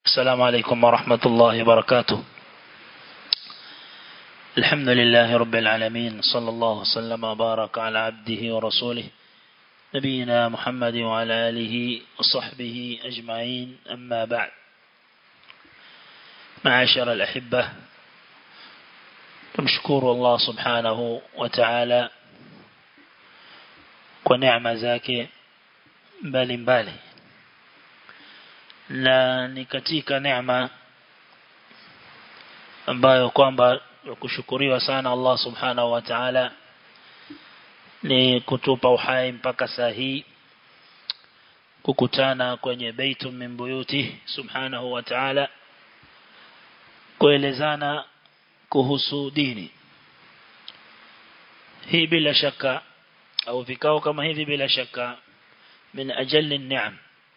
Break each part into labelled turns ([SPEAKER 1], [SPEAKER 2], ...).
[SPEAKER 1] السلام عليكم ورحمة الله وبركاته الحمد لله رب العالمين صلى الله وسلم وبارك على عبده ورسوله نبينا محمد وعلى آله وصحبه أجمعين أما بعد معاشر الأحبة تمشكور الله سبحانه وتعالى ونعم zake mbali mbali na ni katika neema ambayo kwamba kushukuriwa sana Allah subhanahu wa ta'ala ni kutupa uhai mpaka saa hii kukutana kwenye baitu min buyuti subhanahu wa ta'ala kuelezana kuhusu dini hii bila shaka au vikao kama hivi bila shaka min ajalli ni'am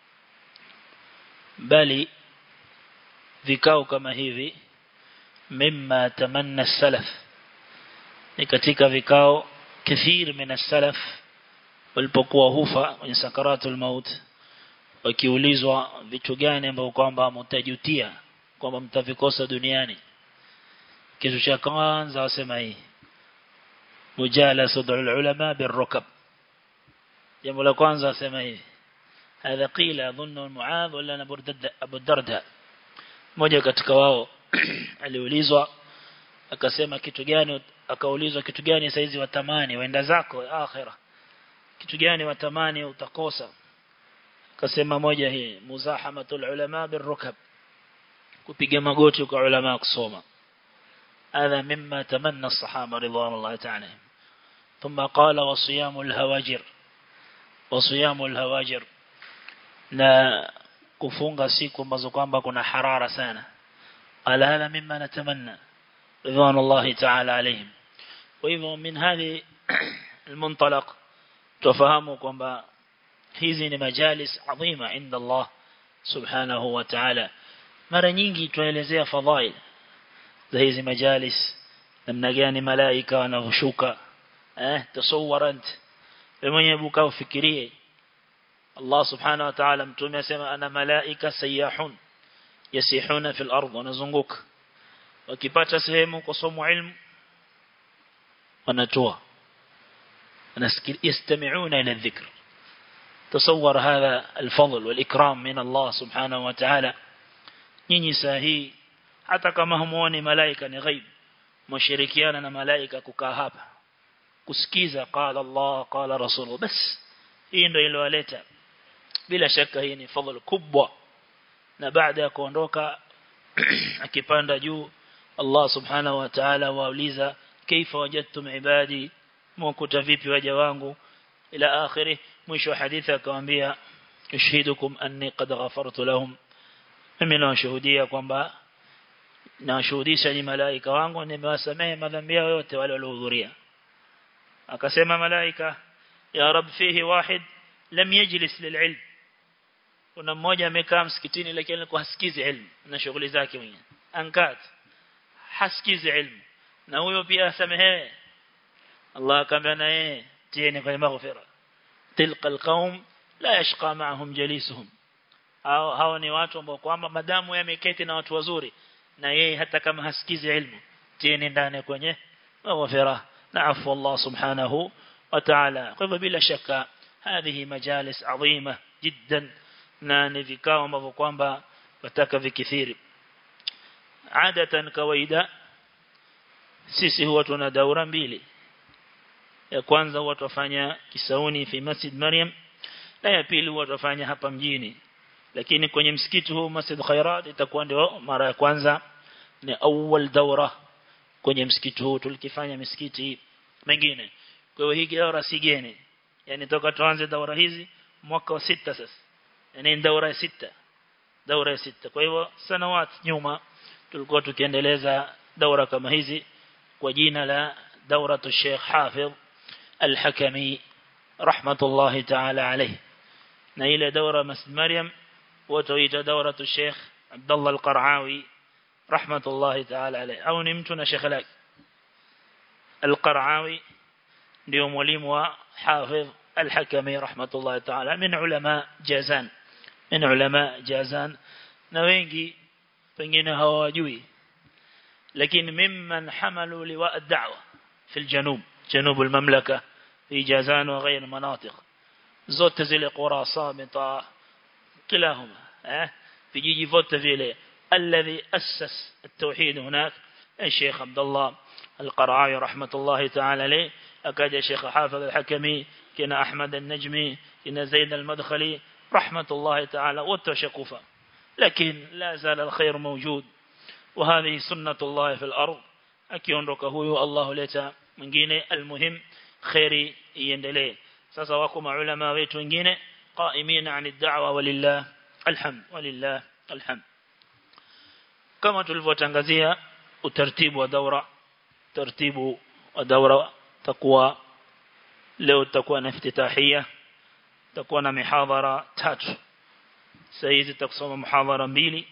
[SPEAKER 1] bali vikao kama hivi mimma tamanna salaf ni katika vikao kathir min salaf walipokuwa hufa kwenye sakaratul maut wakiulizwa vitu gani ambavyo kwamba mtajutia kwamba mtavikosa duniani kitu cha kwanza wasema hii mujalasatu ulama birrukab jambo la kwanza wasema hivi هذا قيل أظن معاذ ولا أبو الدرداء mmoja katika wao aliulizwa akasema kitu gani akaulizwa kitu gani saizi watamani waenda zako akhira kitu gani watamani utakosa akasema moja hii muzahamatul ulama birrukab kupiga magoti kwa ulama kusoma هذا مما تمنى الصحابة رضوان الله تعالى ثم قال وصيام الهواجر وصيام الهواجر na kufunga siku ambazo kwamba kuna harara sana ala hada mimma natamanna ridwan Allah ta'ala alayhim kwa hivyo min hadi المنطلق tufahamu kwamba hizi ni majalis adhima inda Allah subhanahu wa ta'ala mara nyingi tuelezea fadhail za hizi majalis namna gani malaika wanavushuka eh tasawwarant wewe mwenyewe buka ufikirie Allah subhanahu wa ta'ala mtume asema ana malaika sayahun yasihuna fil ardh wanazunguka wakipata sehemu kusoma ilmu wanatoa يستمعون إلى الذكر تصور هذا الفضل والإكرام من الله سبحانه وتعالى nyinyi saa hii hata kama humuoni malaika ni ghaib mshirikiana na malaika kukaa hapa kusikiza qala Allah qala rasul bas hii ndio iliyoleta bila shaka hii ni fadhila kubwa na baada ya kuondoka akipanda juu Allah subhanahu wa ta'ala wauliza kaifa wajadtum ibadi mkuta vipi waja wangu ila akhiri mwisho wa hadithi akamwambia ushidukum anni qad ghafartu lahum mimi nawashuhudia kwamba nawashuhudisha ni malaika wangu nimewasamehe madhambi yao yote wale waliohudhuria akasema malaika ya rab fihi wahid lam yajlis lililm kuna mmoja amekaa msikitini lakini alikuwa hasikizi ilmu na shughuli zake mwenyewe ankat hasikizi ilmu na huyo pia asamehewe Allah akamwambia na yeye tieni kwenye maghfira tilka alqaum la yashqa ma'ahum jalisuhum hao hao ni watu ambao kwamba madamu yameketi na watu wazuri na yeye hata kama hasikizi ilmu tieni ndani kwenye maghfira na afu Allah subhanahu wa ta'ala kwa hivyo bila shaka هذه مجالس عظيمة جدا na ni vikao ambavyo kwamba wataka vikithiri adatan kawaida sisi huwa tuna daura mbili ya kwanza huwa tufanya Kisauni fi Masjid Maryam na ya pili huwa tufanya hapa mjini lakini kwenye msikiti huu Masjid Khairat itakuwa ndio mara ya kwanza ni awal daura kwenye msikiti huu tulikifanya misikiti mengine kwa hiyo hii daura si geni yani toka tuanze daura hizi mwaka wa sita sasa yani daura ya sita daura ya sita kwa hivyo sanawat nyuma tulikuwa tukiendeleza daura kama hizi kwa jina la dauratu Sheikh Hafidh Al-Hakami rahmatullahi ta'ala alayhi na ile daura Masjid Maryam watoita dauratu Sheikh Abdullah Al-Qaraawi rahmatullahi ta'ala alayhi au ni mtu na Sheikh lake Al-Qaraawi ndio mwalimu wa Hafidh Al-Hakami rahmatullahi ta'ala min ulama Jazan min ulama Jazan na wengi pengine hawajui lakini mimman hamalu liwa ad-da'wa fi al-janub janub al-mamlaka fi jazan wa ghayr manatiq zote zile qura samita kilahuma eh vijiji vote vile alladhi assas at-tauhid hunak الشيخ عبد الله القرعاوي رحمة الله تعالى عليه أكاد الشيخ حافظ الحكمي كنا أحمد النجمي كنا زيد المدخلي رحمة الله تعالى والتشكفة لكن لا زال الخير موجود وهذه سنة الله في الأرض أكيون ركهو الله لتا من جيني المهم خيري يندلي سسواكم علماء ويت wengine قائمين عن الدعوة ولله الحمد ولله الحمد كما tulivyotangazia utaratibu wa daura taratibu wa daura takuwa leo tutakuwa na iftitahia tutakuwa na mihadhara tatu saizi tutasoma muhadhara mbili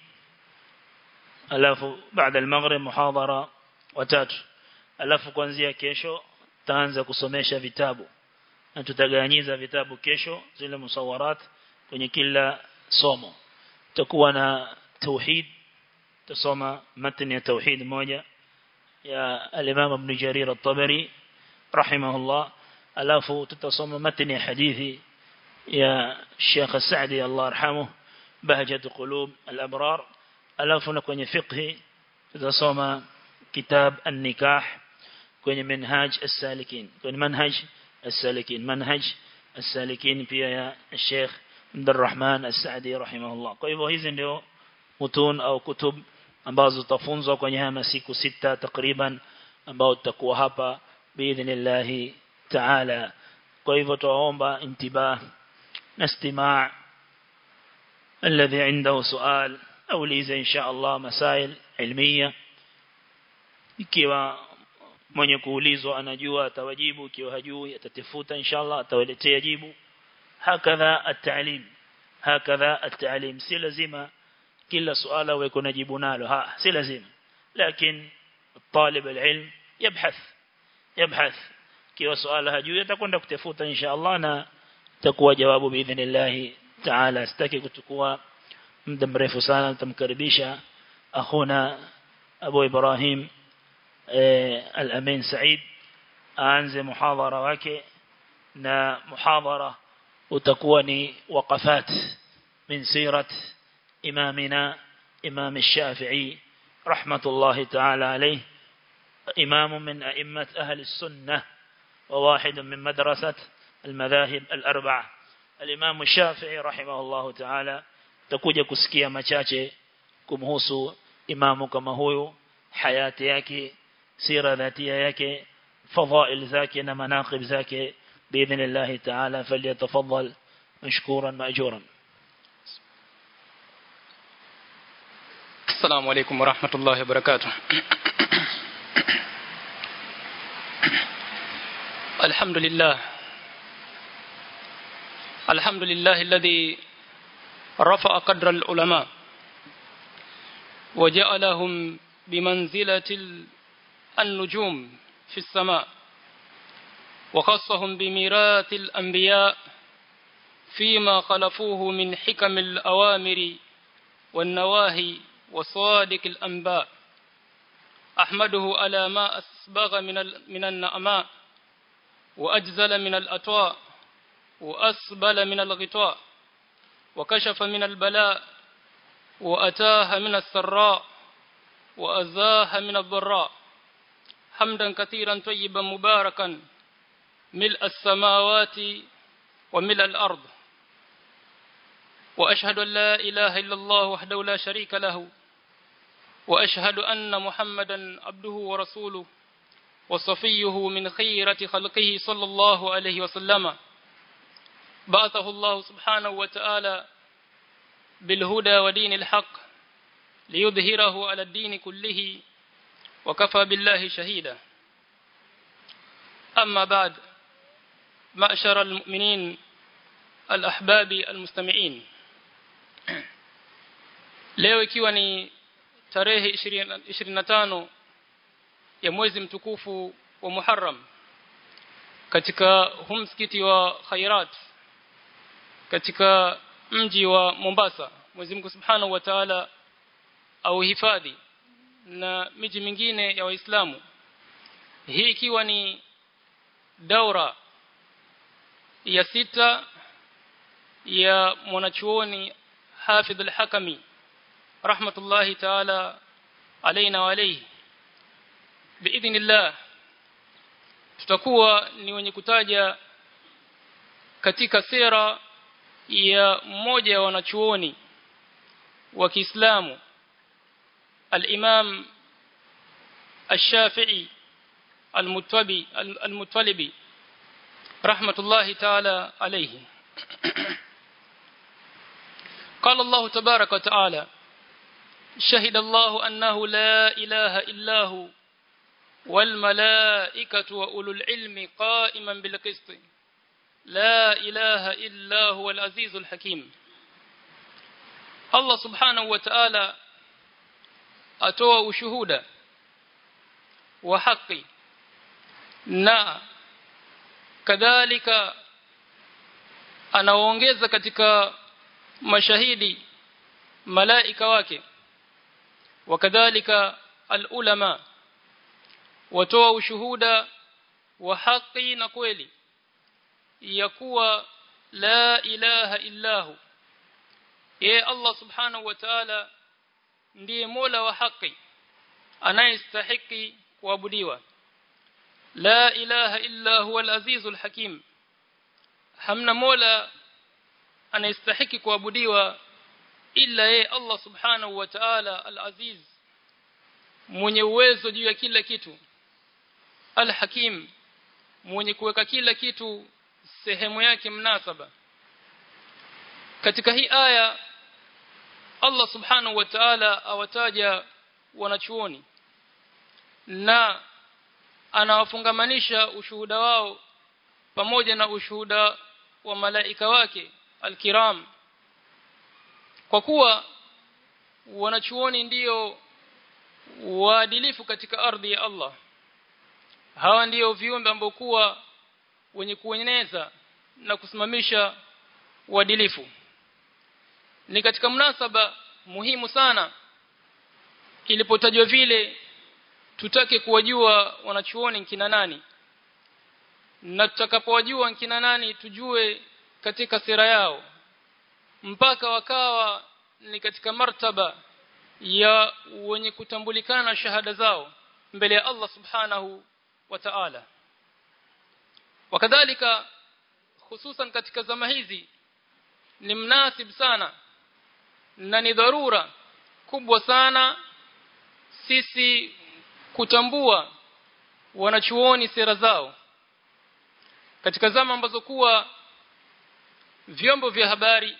[SPEAKER 1] alafu baada al-maghrib muhadhara watatu alafu kuanzia kesho taanza kusomesha vitabu na tutagawanyiza vitabu kesho zile musawarat kwenye kila somo tutakuwa na tauhid tusoma matni ya tauhid moja ya al-Imam Ibn Jarir at-Tabari rahimahullah alafu tutasoma matni ya hadithi ya Sheikh Saadi Allah yarhamuh bahjat qulub al-abrar alafu na kwenye fiqh tutasoma kitab an-nikah kwenye manhaj as-salikin kwenye manhaj as-salikin manhaj as-salikin pia ya Sheikh Abdul Rahman As-Saadi rahimahullah kwa hivyo hizi ndio mutun au kutub ambazo tutafunzwa kwenye haya masiku sita takriban ambao tutakuwa hapa biidhnillah taala kwa hivyo tuwaomba intibah na istimaa الذي عنده سؤال أو ليز إن شاء الله مسائل علمية ikiwa mwenye kuulizwa anajua atawajibu ikiwa hajui atatafuta inshallah atawaletea jibu hakadha at-ta'lim hakadha at-ta'lim si lazima kila suala uwe kuna jibu nalo ha si lazima lakini طالب العلم يبحث يبحث kiwa suala hajui atakwenda kutafuta inshallah na takuwa jawabu biidhnillah taala sitaki kuchukua muda mrefu sana nitamkaribisha akhuna Abu Ibrahim al-Amin Said aanze muhadhara wake na muhadhara utakuwa ni waqafat min sirat imamina imam الشافعي رحمة الله تعالى عليه إمام من أئمة أهل السنة وواحد من مدرسة المذاهب الأربعة الإمام الشافعي رحمه الله تعالى تكوجا كسكيا machache kumhusu imamu kama huyu hayati yake sira dhatia yake fadhail zake na manaqib zake باذن الله تعالى فليتفضل مشكورا ماجورا
[SPEAKER 2] السلام عليكم ورحمة الله وبركاته الحمد لله الحمد لله الذي رفع قدر العلماء وجعلهم بمنزلة النجوم في السماء وخصهم بميراث الأنبياء فيما خلفوه من حكم الأوامر والنواهي وصادق الأنباء أحمده على ما أسبغ من من النعماء وأجزل من الأطواء وأسبل من الغطاء وكشف من البلاء وأتاه من السراء وأزاه من الضراء حمدا كثيرا طيبا مباركا ملء السماوات وملء الأرض وأشهد أن لا إله إلا الله وحده لا شريك له وأشهد أن محمدا عبده ورسوله وصفيه من خيرة خلقه صلى الله عليه وسلم بعثه الله سبحانه وتعالى بالهدى ودين الحق ليظهره على الدين كله وكفى بالله شهيدا أما بعد معشر المؤمنين الأحباب المستمعين leo ikiwa ni tarehe 25 ya mwezi mtukufu wa Muharram katika humskiti wa Khairat katika mji wa Mombasa Mwenyezi Mungu Subhanahu wa Ta'ala au hifadhi na miji mingine ya waislamu hii ikiwa ni daura ya sita ya mwanachuoni Hafidh al-Hakami rahmatullahi ta'ala alaina wa alayhi biidhnillah tutakuwa ni wenye kutaja katika sera ya mmoja wa wanachuoni wa Kiislamu al-Imam الشافعي المتبي المطلبي رحمة الله تعالى عليه قال الله تبارك وتعالى شهد الله أنه لا إله إلا هو والملائكة وأولو العلم قائما بالقسط لا إله إلا هو العزيز الحكيم الله سبحانه وتعالى أتوى وشهودا وحقي na kadhalika anaongeza katika mashahidi malaika wake wakadhalika alulama watoa ushuhuda wa haki na kweli ya kuwa la ilaha illahu ye Allah subhanahu wa ta'ala ndiye mola wa haki anayestahiki kuabudiwa la ilaha illa huwa al-azizul hakim hamna mola anayestahiki kuabudiwa illa yeye Allah subhanahu wa ta'ala al-aziz mwenye uwezo juu ya kila kitu al-hakim mwenye kuweka kila kitu sehemu yake mnasaba katika hii aya Allah subhanahu wa ta'ala awataja wanachuoni na anawafungamanisha ushuhuda wao pamoja na ushuhuda wa malaika wake alkiram kwa kuwa wanachuoni ndiyo waadilifu katika ardhi ya Allah hawa ndiyo viumbe ambao kuwa wenye kueneza na kusimamisha uadilifu ni katika mnasaba muhimu sana ilipotajwa vile tutake kuwajua wanachuoni kina nani na tutakapowajua kina nani tujue katika sira yao mpaka wakawa ni katika martaba ya wenye kutambulikana na shahada zao mbele ya Allah subhanahu wa ta'ala wakadhalika hususan katika zama hizi ni mnasib sana na ni dharura kubwa sana sisi kutambua wanachuoni sera zao katika zama ambazo kuwa vyombo vya habari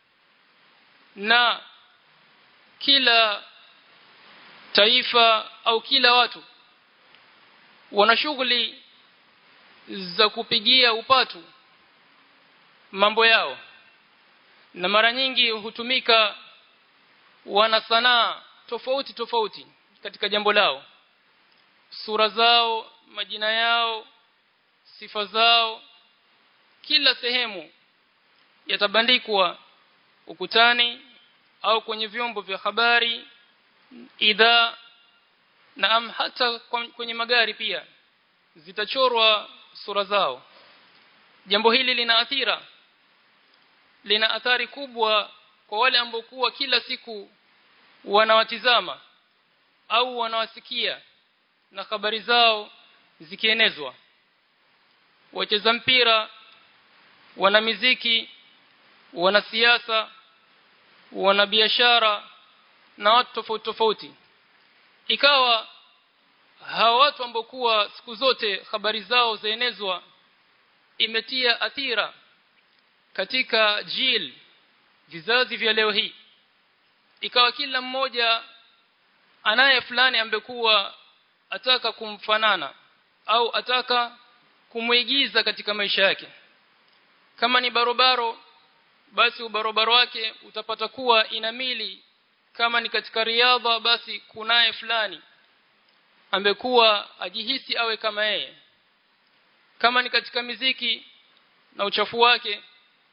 [SPEAKER 2] na kila taifa au kila watu wana shughuli za kupigia upatu mambo yao na mara nyingi hutumika wana sanaa tofauti tofauti katika jambo lao sura zao majina yao sifa zao kila sehemu yatabandikwa ukutani au kwenye vyombo vya habari idhaa na am hata kwenye magari pia zitachorwa sura zao jambo hili lina athira lina athari kubwa kwa wale ambao kuwa kila siku wanawatizama au wanawasikia na habari zao zikienezwa wacheza mpira wana miziki wana siasa wana biashara na watu tofauti tofauti ikawa hawa watu ambao kuwa siku zote habari zao zaenezwa imetia athira katika jil vizazi vya leo hii ikawa kila mmoja anaye fulani ambekuwa ataka kumfanana au ataka kumuigiza katika maisha yake kama ni barobaro basi ubarobaro wake utapata kuwa inamili kama ni katika riadha basi kunaye fulani ambekuwa ajihisi awe kama yeye kama ni katika miziki na uchafu wake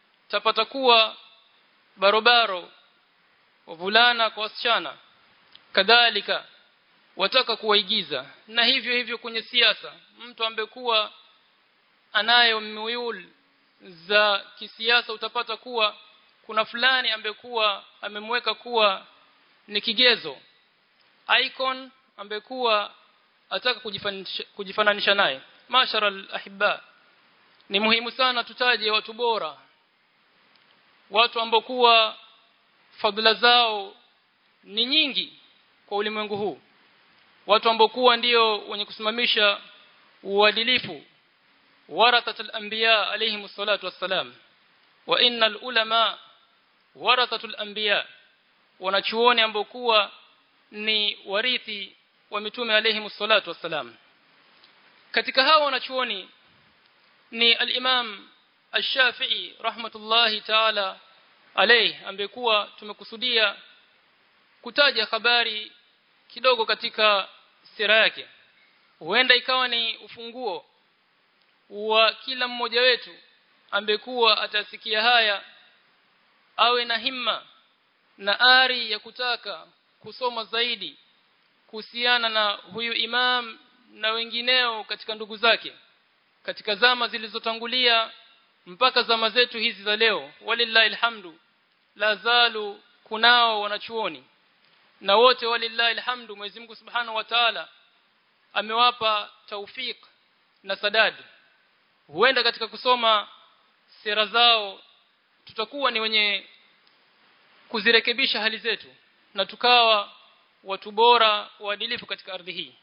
[SPEAKER 2] tapata kuwa barobaro wavulana kwa wasichana kadhalika wataka kuwaigiza na hivyo hivyo kwenye siasa mtu ambekuwa anayo muyul za kisiasa utapata kuwa kuna fulani ambekuwa amemweka kuwa ni kigezo icon ambekuwa ataka kujifananisha, kujifananisha naye mashara alahibba ni muhimu sana tutaje watu bora watu ambao kuwa fadhila zao ni nyingi kwa ulimwengu huu watu ambao kuwa ndio wenye kusimamisha uadilifu warathatul anbiya alayhim salatu wassalam wa innal ulama warathatul anbiya wanachuoni ambao kuwa ni warithi wa mitume alayhim salatu wassalam katika hao wanachuoni ni al-Imam Ash-Shafi'i rahmatullahi ta'ala alayhi ambekuwa tumekusudia kutaja habari kidogo katika sira yake huenda ikawa ni ufunguo wa kila mmoja wetu ambekuwa atasikia haya awe na himma na ari ya kutaka kusoma zaidi kuhusiana na huyu imam na wengineo katika ndugu zake katika zama zilizotangulia mpaka zama zetu hizi za leo walillahi alhamdu la zalu kunao wanachuoni na wote walillahi alhamdu Mwenyezi Mungu Subhanahu wa Ta'ala amewapa taufik na sadad huenda katika kusoma sera zao tutakuwa ni wenye kuzirekebisha hali zetu na tukawa watu bora waadilifu katika ardhi hii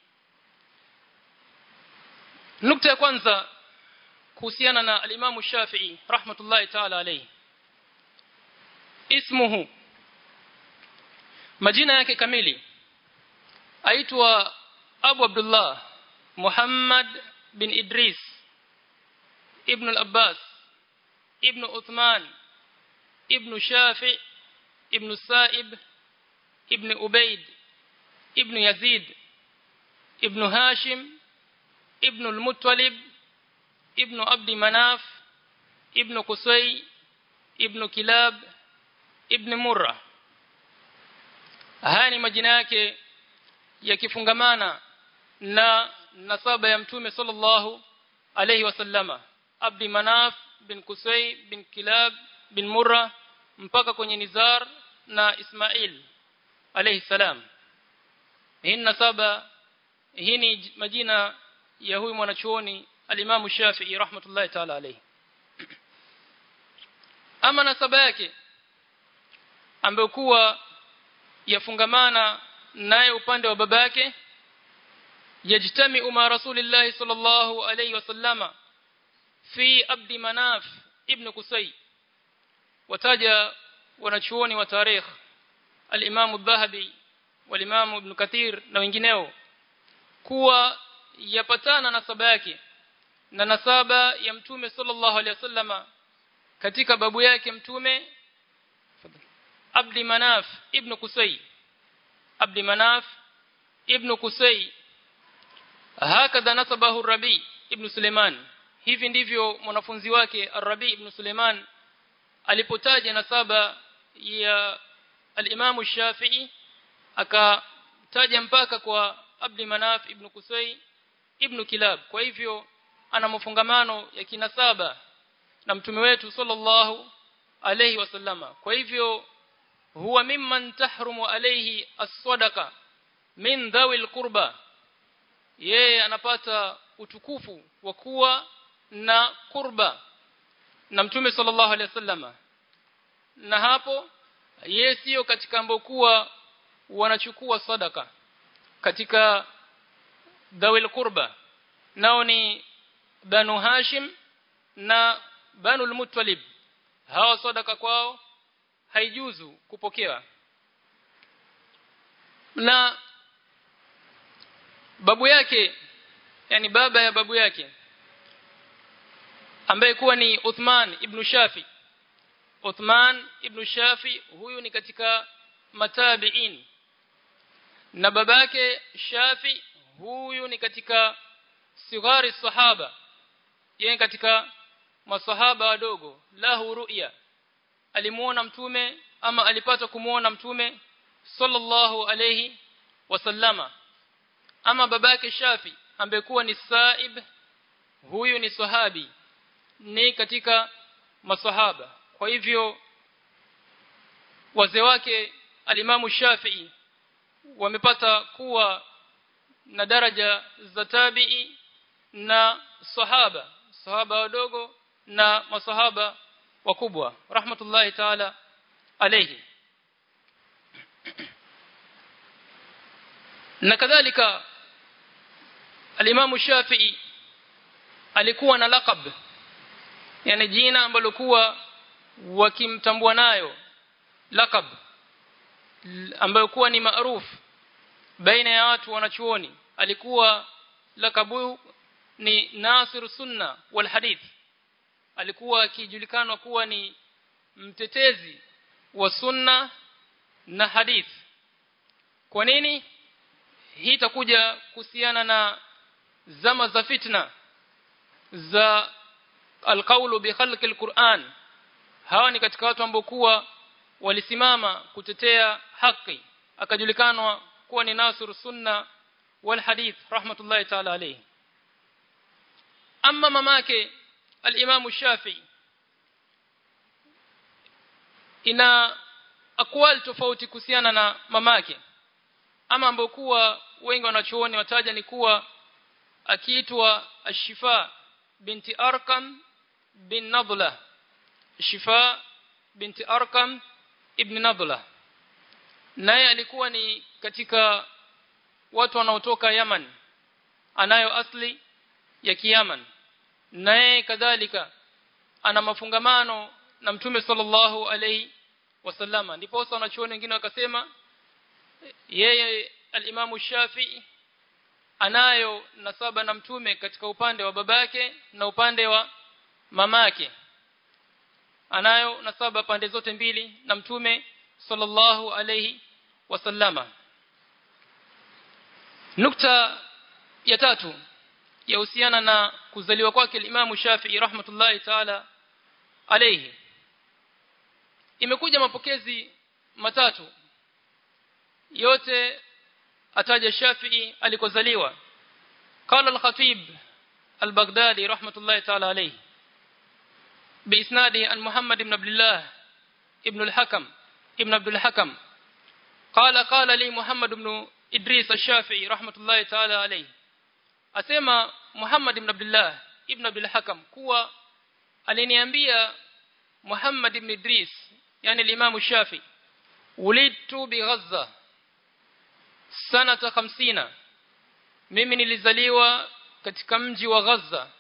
[SPEAKER 2] nukta ya kwanza kuhusiana na al-Imam Shafi'i rahmatullahi ta'ala alayhi ismuhu majina yake kamili aitwa Abu Abdullah Muhammad bin Idris ibn al-Abbas ibn Uthman ibn Shafi ibn Sa'ib ibn Ubayd ibn Yazid ibn Hashim ibn al-Muttalib ibn Abdi Manaf ibn Qusay ibn Kilab ibn Murrah haya ni majina yake yakifungamana na nasaba ya mtume sallallahu alayhi wasallama Abdi Manaf bin Qusay bin Kilab bin Murra mpaka kwenye Nizar na Ismail alayhi salam hii nasaba hii ni majina ya huyu mwanachuoni alimamu Shafi'i rahmatullahi ta'ala alayhi ama nasaba yake ambayo kuwa yafungamana naye upande wa baba yake yajtami ma rasulillahi sallallahu alayhi wasallama fi abdi manaf ibn qusay wataja wanachuoni wa tarikh al-imam adh-dhahabi wal-imam ibn kathir na wengineo kuwa yapatana nasaba yake na nasaba ya mtume sallallahu alayhi wasallama katika babu yake mtume Abdi Manaf ibn Qusay Abdi Manaf ibn Qusay hakadha nasabahu Rabi ibn Suleiman hivi ndivyo mwanafunzi wake Ar-Rabi ibn Suleiman alipotaja nasaba ya al-Imam Shafi'i akataja mpaka kwa Abdi Manaf ibn Qusay ibn Kilab kwa hivyo ana mafungamano ya kinasaba na mtume wetu sallallahu alayhi wasallama kwa hivyo huwa mimman tahrumu alayhi as-sadaqa min dhawil qurba yeye anapata utukufu wa kuwa na kurba na mtume sallallahu alayhi wasallama na hapo yeye sio katika ambao kuwa wanachukua sadaka katika dhawil qurba nao ni banu hashim na banu al-muttalib hawa sadaka kwao haijuzu kupokea na babu yake yani baba ya babu yake ambaye kuwa ni Uthman ibn Shafi Uthman ibn Shafi huyu ni katika matabiin na babake Shafi huyu ni katika sigari sahaba yeye katika masahaba wadogo lahu ru'ya alimuona mtume ama alipata kumuona mtume sallallahu alayhi wasallama ama babake Shafi ambaye kuwa ni Saib huyu ni sahabi ni katika masahaba kwa hivyo wazee wake alimamu Shafi'i wamepata kuwa na daraja za tabi'i na sahaba sahaba wadogo na masahaba wakubwa rahmatullahi ta'ala alayhi na kadhalika alimamu Shafi'i alikuwa na laqab yani jina ambalo kuwa wakimtambua nayo laqab ambayo kuwa ni maarufu baina ya watu wanachuoni alikuwa lakabu ni Nasir Sunna wal Hadith alikuwa akijulikanwa kuwa ni mtetezi wa sunna na hadith kwa nini hii itakuja kuhusiana na zama za fitna za alqaulu bi khalqi alquran hawa ni katika watu ambao kuwa walisimama kutetea haki akajulikanwa kuwa ni nasir sunna wal hadith rahmatullahi ta'ala alayhi amma mamake al-imam shafi'i ina akwal tofauti kuhusiana na mamake ama ambao kuwa wengi wanachuoni wataja ni kuwa akiitwa ashifa binti arkam bin nadla shifa binti arkam ibn nadla naye alikuwa ni katika watu wanaotoka Yaman anayo asli ya Kiyaman naye kadhalika ana mafungamano na mtume sallallahu alaihi wasallama ndipo wanachuoni wengine wakasema yeye alimamu Shafi'i anayo nasaba na mtume katika upande wa babake na upande wa mamake anayo nasaba pande zote mbili na mtume sallallahu alayhi wasallama nukta ya tatu yahusiana na kuzaliwa kwake Imam Shafi'i rahmatullahi ta'ala alayhi imekuja mapokezi matatu yote ataja Shafi'i alikozaliwa قال الخطيب البغدادي رحمة الله تعالى عليه بإسناده عن محمد بن عبد الله ابن الحكم ابن عبد الحكم قال قال لي محمد بن إدريس الشافعي رحمة الله تعالى عليه أسمى محمد بن عبد الله ابن عبد الحكم كوا aliniambia Muhammad ibn Idris yani al-Imam Shafi ulidtu bi Gaza sanata 50 mimi nilizaliwa katika mji wa Gaza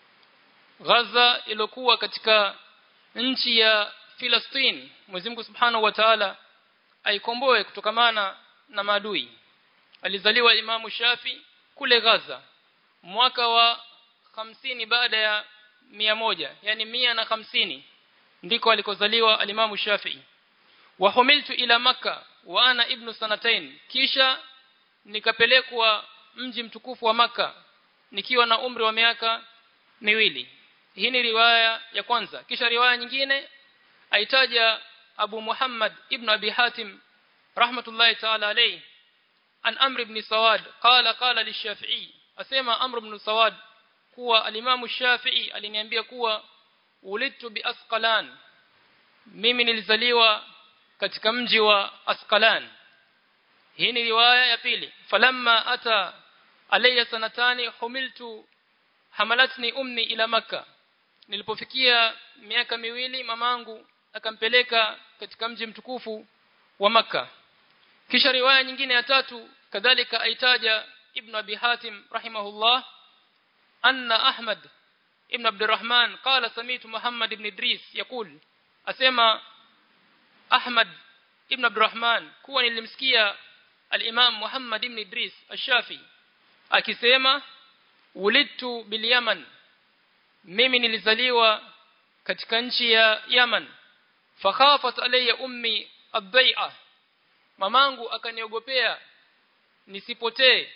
[SPEAKER 2] Gaza ilokuwa katika nchi ya Palestine Mwenyezi Mungu Subhanahu wa Ta'ala aikomboe kutokamana na maadui alizaliwa Imamu Shafi kule Gaza mwaka wa hamsini baada ya mia moja yani mia na hamsini ndiko alikozaliwa alimamu Shafi wa humiltu ila maka wa ana ibnu sanatain kisha nikapelekwa mji mtukufu wa maka nikiwa na umri wa miaka miwili hii ni riwaya ya kwanza kisha riwaya nyingine aitaja Abu Muhammad ibn Abi Hatim rahmatullahi ta'ala alayhi an Amr ibn Sawad qala qala lishafi'i asema Amr ibn Sawad kuwa alimamu Shafi'i aliniambia kuwa ulidtu bi Asqalan mimi nilizaliwa katika mji wa Asqalan hii ni riwaya ya pili falamma ata alayya sanatani humiltu hamalatni ummi ila maka nilipofikia miaka miwili mamangu akampeleka katika mji mtukufu wa maka kisha riwaya nyingine ya tatu kadhalika aitaja ibn abi hatim rahimahullah anna ahmad ibn abdurrahman qala samitu muhammad ibn idris yakul asema ahmad ibn abdurrahman kuwa nilimsikia al-imam muhammad ibn idris ash-shafi akisema ulidtu bil yaman mimi nilizaliwa katika nchi ya Yaman fakhafat alayya ummi ad-dai'a mamangu akaniogopea nisipotee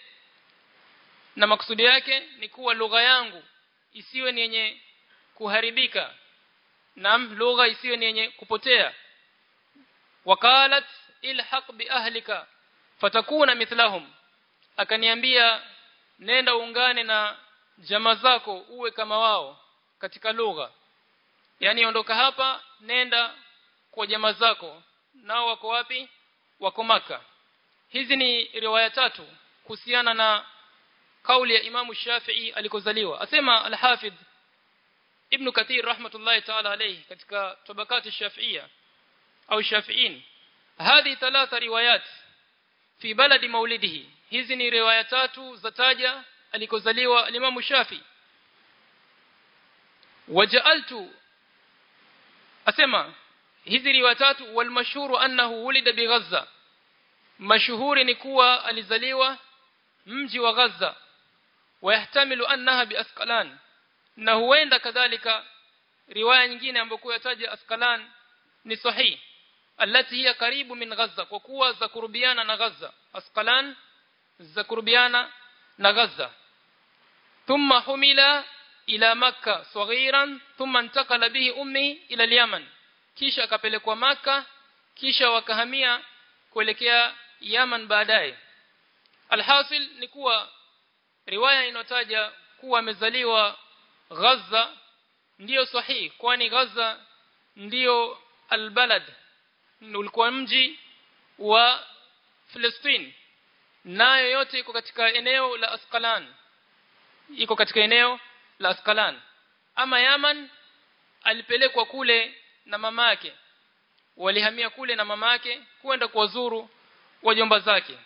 [SPEAKER 2] na maksudi yake ni kuwa lugha yangu isiwe ni yenye kuharibika na lugha isiwe ni yenye kupotea wakalat ilhaq bi ahlika fatakuna mithlahum akaniambia nenda ungane na jamaa zako uwe kama wao katika lugha yani ondoka hapa nenda kwa jamaa zako nao wako wapi wako maka hizi ni riwaya tatu kuhusiana na kauli ya Imamu Shafi'i alikozaliwa asema al-Hafidh Ibn Kathir rahmatullahi ta'ala alayhi katika tabakati Shafi'ia au Shafi'in hadi thalatha riwayat fi baladi maulidihi hizi ni riwaya tatu za taja alikozaliwa Imamu Shafi waja'altu asema hizi riwaya tatu wal mashhuru annahu wulida bi Gaza mashuhuri ni kuwa alizaliwa mji wa Gaza wayahtamilu annaha bi Asqalan na huenda kadhalika riwaya nyingine ambayo yataja Asqalan ni sahih alati hiya karibu min Gaza kwa kuwa za kurubiana na Gaza Asqalan za kurubiana na Gaza thumma humila ila makka saghiran thumma intakala bihi ummi ila al-yaman kisha akapelekwa maka kisha wakahamia kuelekea Yaman baadaye alhasil ni kuwa riwaya inotaja kuwa amezaliwa Gaza ndiyo sahihi kwani Gaza ndiyo albalad ulikuwa mji wa Palestine nayo yote iko katika eneo la Asqalan iko katika eneo la Asqalan ama Yaman alipelekwa kule na mama yake walihamia kule na mama yake kwenda kuwazuru wajomba zake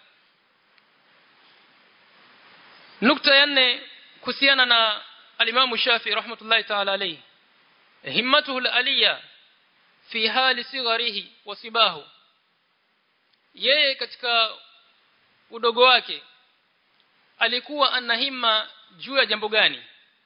[SPEAKER 2] nukta ya nne kuhusiana na alimamu Shafi rahmatullahi ta'ala alayhi himmatuhu aliyya fi hali sigharihi wa sibahu yeye katika udogo wake alikuwa ana himma juu ya jambo gani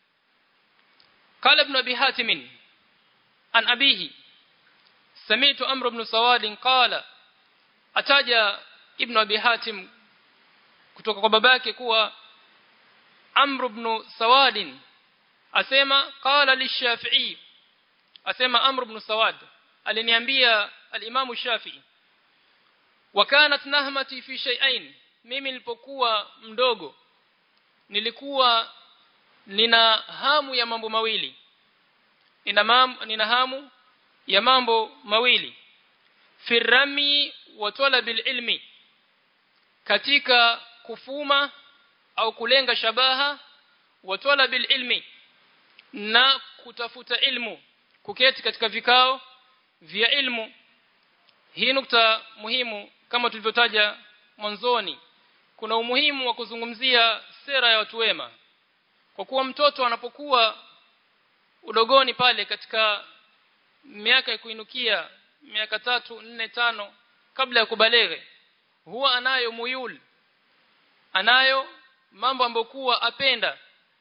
[SPEAKER 2] قال ابن ابي حاتم عن ابيه سمعت امر بن سواد قال ataja ibn abi hatim kutoka kwa babake kuwa amr ibn sawad asema qala lishafi'i asema amr ibn sawad aliniambia al-imam shafi'i wa kanat nahmati fi shay'ain mimi nilipokuwa mdogo nilikuwa nina hamu ya mambo mawili nina mam, nina hamu ya mambo mawili firami wa talabil ilmi katika kufuma au kulenga shabaha wa talabil ilmi na kutafuta ilmu kuketi katika vikao vya ilmu hii nukta muhimu kama tulivyotaja mwanzoni kuna umuhimu wa kuzungumzia sera ya watu wema kwa kuwa mtoto anapokuwa udogoni pale katika miaka ya kuinukia miaka tatu nne tano kabla ya kubaleghe huwa anayo muyul anayo mambo ambayo kuwa apenda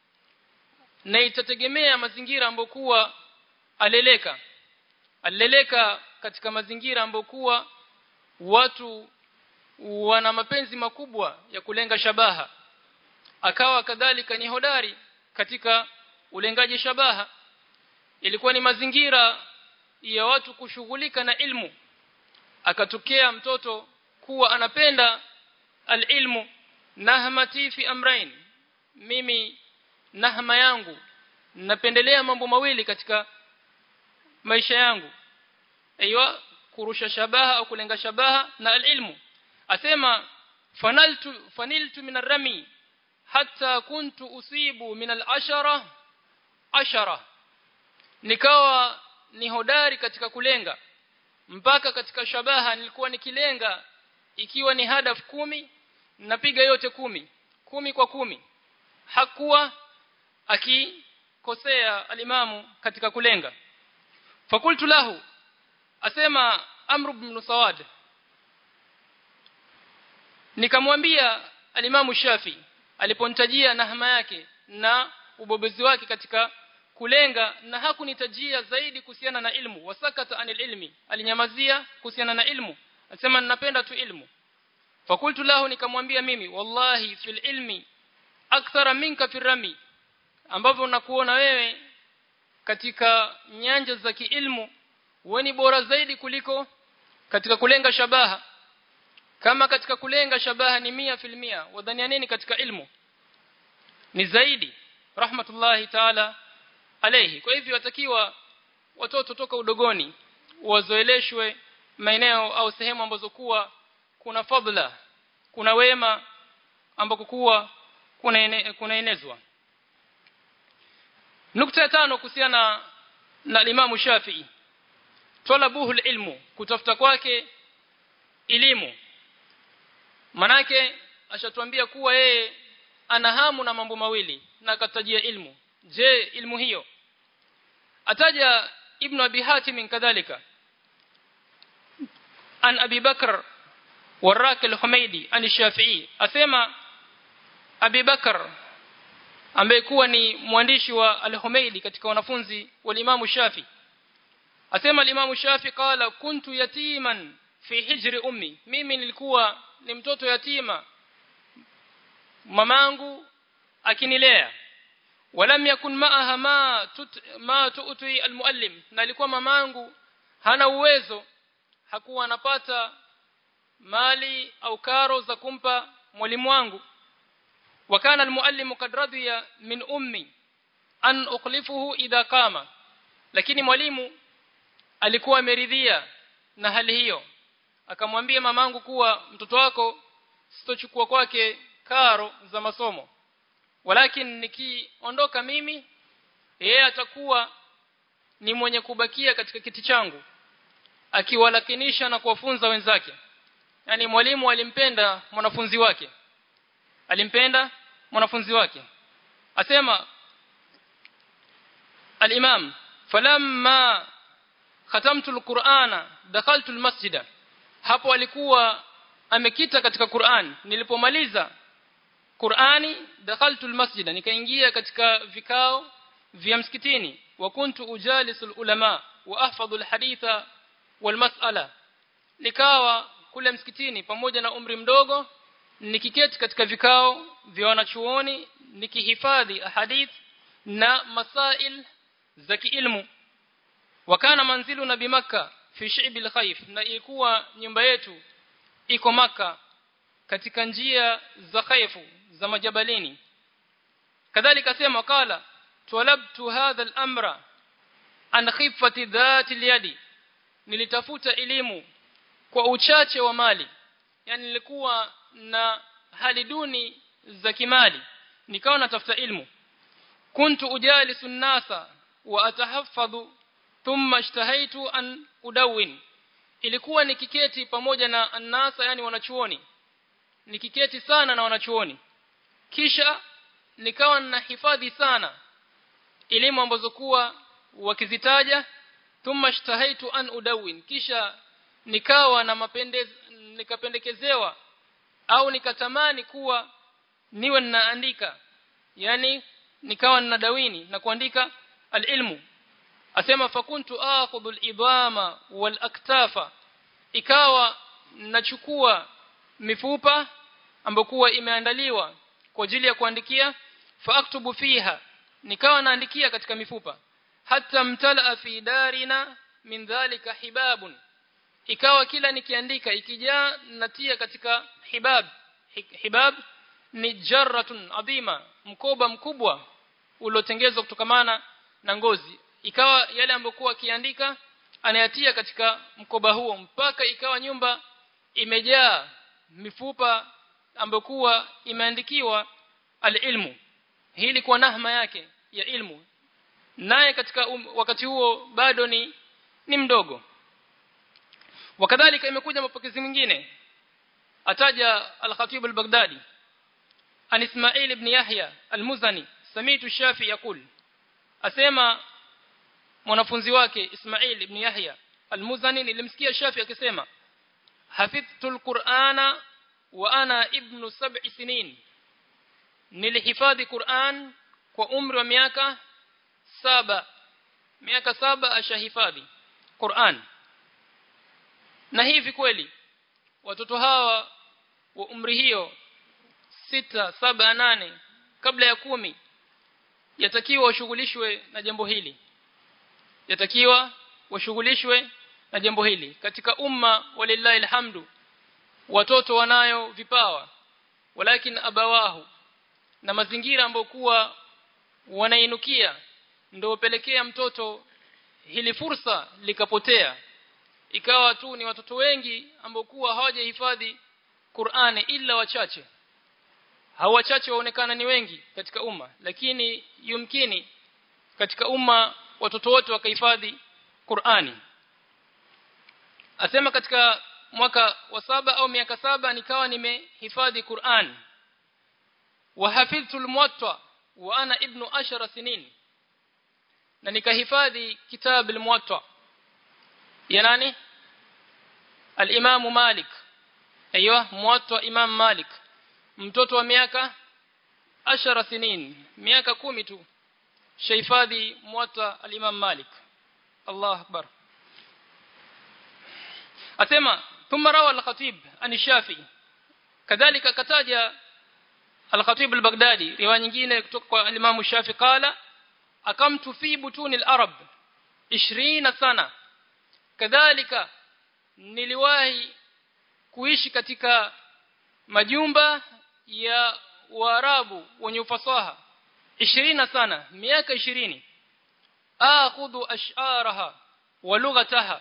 [SPEAKER 2] na itategemea mazingira ambayo kuwa aleleka aleleka katika mazingira ambayo kuwa watu wana mapenzi makubwa ya kulenga shabaha akawa kadhalika ni hodari katika ulengaji shabaha ilikuwa ni mazingira ya watu kushughulika na ilmu akatokea mtoto kuwa anapenda alilmu nahmati fi amrain mimi nahma yangu napendelea mambo mawili katika maisha yangu aiywa kurusha shabaha au kulenga shabaha na alilmu asema fanaltu faniltu min arami hatta kuntu usibu min alashara ashara nikawa ni hodari katika kulenga mpaka katika shabaha nilikuwa nikilenga ikiwa ni hadaf kumi napiga yote kumi kumi kwa kumi hakuwa akikosea alimamu katika kulenga fakultu lahu asema amr ibn sawad nikamwambia alimamu shafi aliponitajia nahma yake na ubobezi wake katika kulenga na hakunitajia zaidi kuhusiana na ilmu wasakata anil ilmi alinyamazia kuhusiana na ilmu asema ninapenda tu ilmu fakultu lahu nikamwambia mimi wallahi fil ilmi akthara minka firami ambavyo nakuona wewe katika nyanja za kiilmu wewe ni bora zaidi kuliko katika kulenga shabaha kama katika kulenga shabaha ni mia filmia wadhania nini katika ilmu ni zaidi rahmatullahi taala alayhi kwa hivyo watakiwa watoto toka udogoni wazoeleshwe maeneo au sehemu ambazo kuwa kuna fadhila kuna wema ambako kuwa kuna ene, kuna enezwa nukta ya tano kuhusiana na Imam Shafi'i talabuhu ilmu kutafuta kwake elimu manake ashatuambia kuwa yeye ana hamu na mambo mawili na akatajia ilmu je ilmu hiyo ataja ibn abi hatim kadhalika an abi bakr warak al-humaidi an shafi'i asema abi bakr ambaye kuwa ni mwandishi wa al-humaidi katika wanafunzi wa imamu shafi asema al-imamu shafi qala kuntu yatiman fi hijri ummi mimi nilikuwa ni mtoto yatima mamangu akinilea walam yakun maaha ma tut, ma tu'ti almuallim na alikuwa mamangu hana uwezo hakuwa anapata mali au karo za kumpa mwalimu wangu wakana almuallim kad radiya min ummi an ukhlifuhu idha qama lakini mwalimu alikuwa ameridhia na hali hiyo akamwambia mamangu kuwa mtoto wako sitochukua kwake karo za masomo walakin nikiondoka mimi yeye atakuwa ni mwenye kubakia katika kiti changu akiwalakinisha na kuwafunza wenzake yani mwalimu alimpenda mwanafunzi wake alimpenda mwanafunzi wake asema al-imam falamma khatamtu al-qur'ana dakhaltu al-masjida hapo alikuwa amekita katika Qur'an nilipomaliza Qur'ani dakhaltu al-masjida nikaingia katika vikao vya msikitini wa kuntu ujalisul ulama wa ahfadhu al-haditha wal mas'ala nikawa kule msikitini pamoja na umri mdogo nikiketi katika vikao vya wanachuoni nikihifadhi hadith na masail za kiilmu wakana manzilu na bimaka fi shi'bil khayf na ilikuwa nyumba yetu iko maka katika njia za khaifu za majabalini kadhalika sema kala talabtu hadha al-amra an khifati dhati al-yadi nilitafuta elimu kwa uchache wa mali yani nilikuwa na hali duni za kimali nikawa natafuta ilmu kuntu ujalisu nasa wa atahaffadhu thumma ishtahaitu an udawin ilikuwa nikiketi pamoja na annasa yani wanachuoni nikiketi sana na wanachuoni kisha nikawa na hifadhi sana elimu ambazo kuwa wakizitaja thumma ishtahaitu an udawin kisha nikawa na mapendez nikapendekezewa au nikatamani kuwa niwe ninaandika yani nikawa ninadawini na kuandika alilmu asema fakuntu akhudhu alidama walaktafa ikawa nachukua mifupa ambayo kuwa imeandaliwa kwa ajili ya kuandikia faaktubu fiha nikawa naandikia katika mifupa hata mtala fi darina min dhalika hibabun ikawa kila nikiandika ikijaa natia katika hibab hibab ni jarratun adhima mkoba mkubwa uliotengenezwa kutokamana na ngozi ikawa yale ambokuwa akiandika anayatia katika mkoba huo mpaka ikawa nyumba imejaa mifupa ambokuwa imeandikiwa alilmu hii ilikuwa nahma yake ya ilmu naye katika um, wakati huo bado ni ni mdogo wakadhalika imekuja mapokezi mengine ataja al-Khatib al-Baghdadi an Ismail ibn Yahya al-Muzani samitu Shafi yakul asema mwanafunzi wake Ismail ibn Yahya al-Muzani nilimsikia Shafi akisema hafidhtu al-Qur'ana wa ana ibnu sab'i sinin nilihifadhi Qur'an kwa umri wa miaka saba miaka saba ashahifadhi Qur'an na hivi kweli watoto hawa wa umri hiyo sita saba nane kabla ya kumi yatakiwa washughulishwe na jambo hili yatakiwa washughulishwe na jambo hili katika umma walillahi alhamdu watoto wanayo vipawa walakin abawahu na mazingira ambayo kuwa wanainukia ndio pelekea mtoto hili fursa likapotea ikawa tu ni watoto wengi ambao kuwa hawajahifadhi Qur'ani ila wachache hao wachache waonekana ni wengi katika umma lakini yumkini katika umma watoto wote wakahifadhi Qur'ani asema katika mwaka wa saba au miaka saba nikawa nimehifadhi Qur'an wa hafidhtu al-muwatta wa ana ibnu ashara sinin na nikahifadhi kitab al-muwatta ya nani al-imam malik aiywa muwatta imam malik mtoto wa miaka ashara sinin miaka kumi tu shahifadhi muwatta al-imam malik Allah akbar asema thumma rawa al-khatib an shafi kadhalika kataja al-khatib al-baghdadi riwaya nyingine kutoka kwa al-imam shafi qala akamtu fi butuni al-arab 20 sana kadhalika niliwahi kuishi katika majumba ya waarabu wenye ufasaha 20 sana miaka 20 akhudhu ash'araha wa lughataha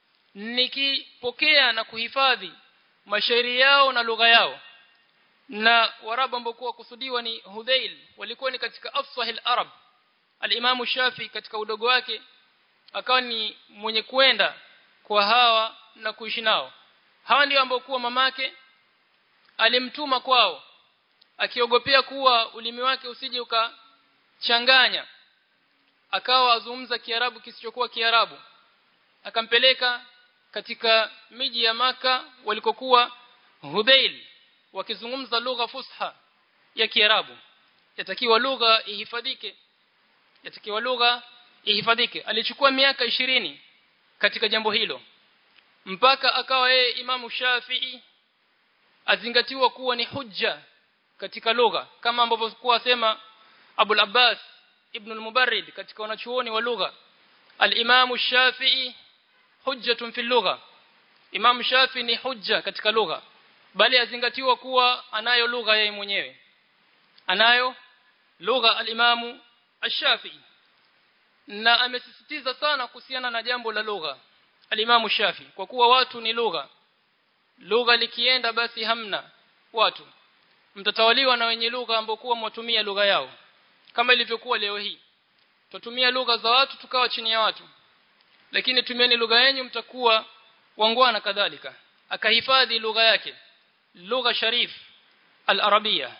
[SPEAKER 2] nikipokea na kuhifadhi mashairi yao na lugha yao na warabu ambao kwa kusudiwa ni Hudhail walikuwa ni katika afsahil arab al-Imam Shafi katika udogo wake akawa ni mwenye kwenda kwa hawa na kuishi nao hawa ndio ambao kuwa mamake alimtuma kwao akiogopea kuwa ulimi wake usije ukachanganya akawa azungumza kiarabu kisichokuwa kiarabu akampeleka katika miji ya maka walikokuwa Hudhail wakizungumza lugha fusha ya Kiarabu yatakiwa lugha ihifadhike yatakiwa lugha ihifadhike alichukua miaka ishirini katika jambo hilo mpaka akawa yeye Imamu Shafi'i azingatiwa kuwa ni hujja katika lugha kama ambavyo kuwa sema Abu Abbas ibn al-Mubarrid katika wanachuoni wa lugha al-Imamu Shafi'i hujjatun fi lugha Imam Shafi ni hujja katika lugha bali azingatiwa kuwa anayo lugha yeye mwenyewe anayo lugha al-Imam Ash-Shafi na amesisitiza sana kuhusiana na jambo la lugha al-Imam Shafi kwa kuwa watu ni lugha lugha likienda basi hamna watu mtatawaliwa na wenye lugha ambao kuwa mwatumia lugha yao kama ilivyokuwa leo hii tutumia lugha za watu tukawa chini ya watu lakini tumieni lugha yenu mtakuwa wangwana kadhalika akahifadhi lugha yake lugha sharif al-arabia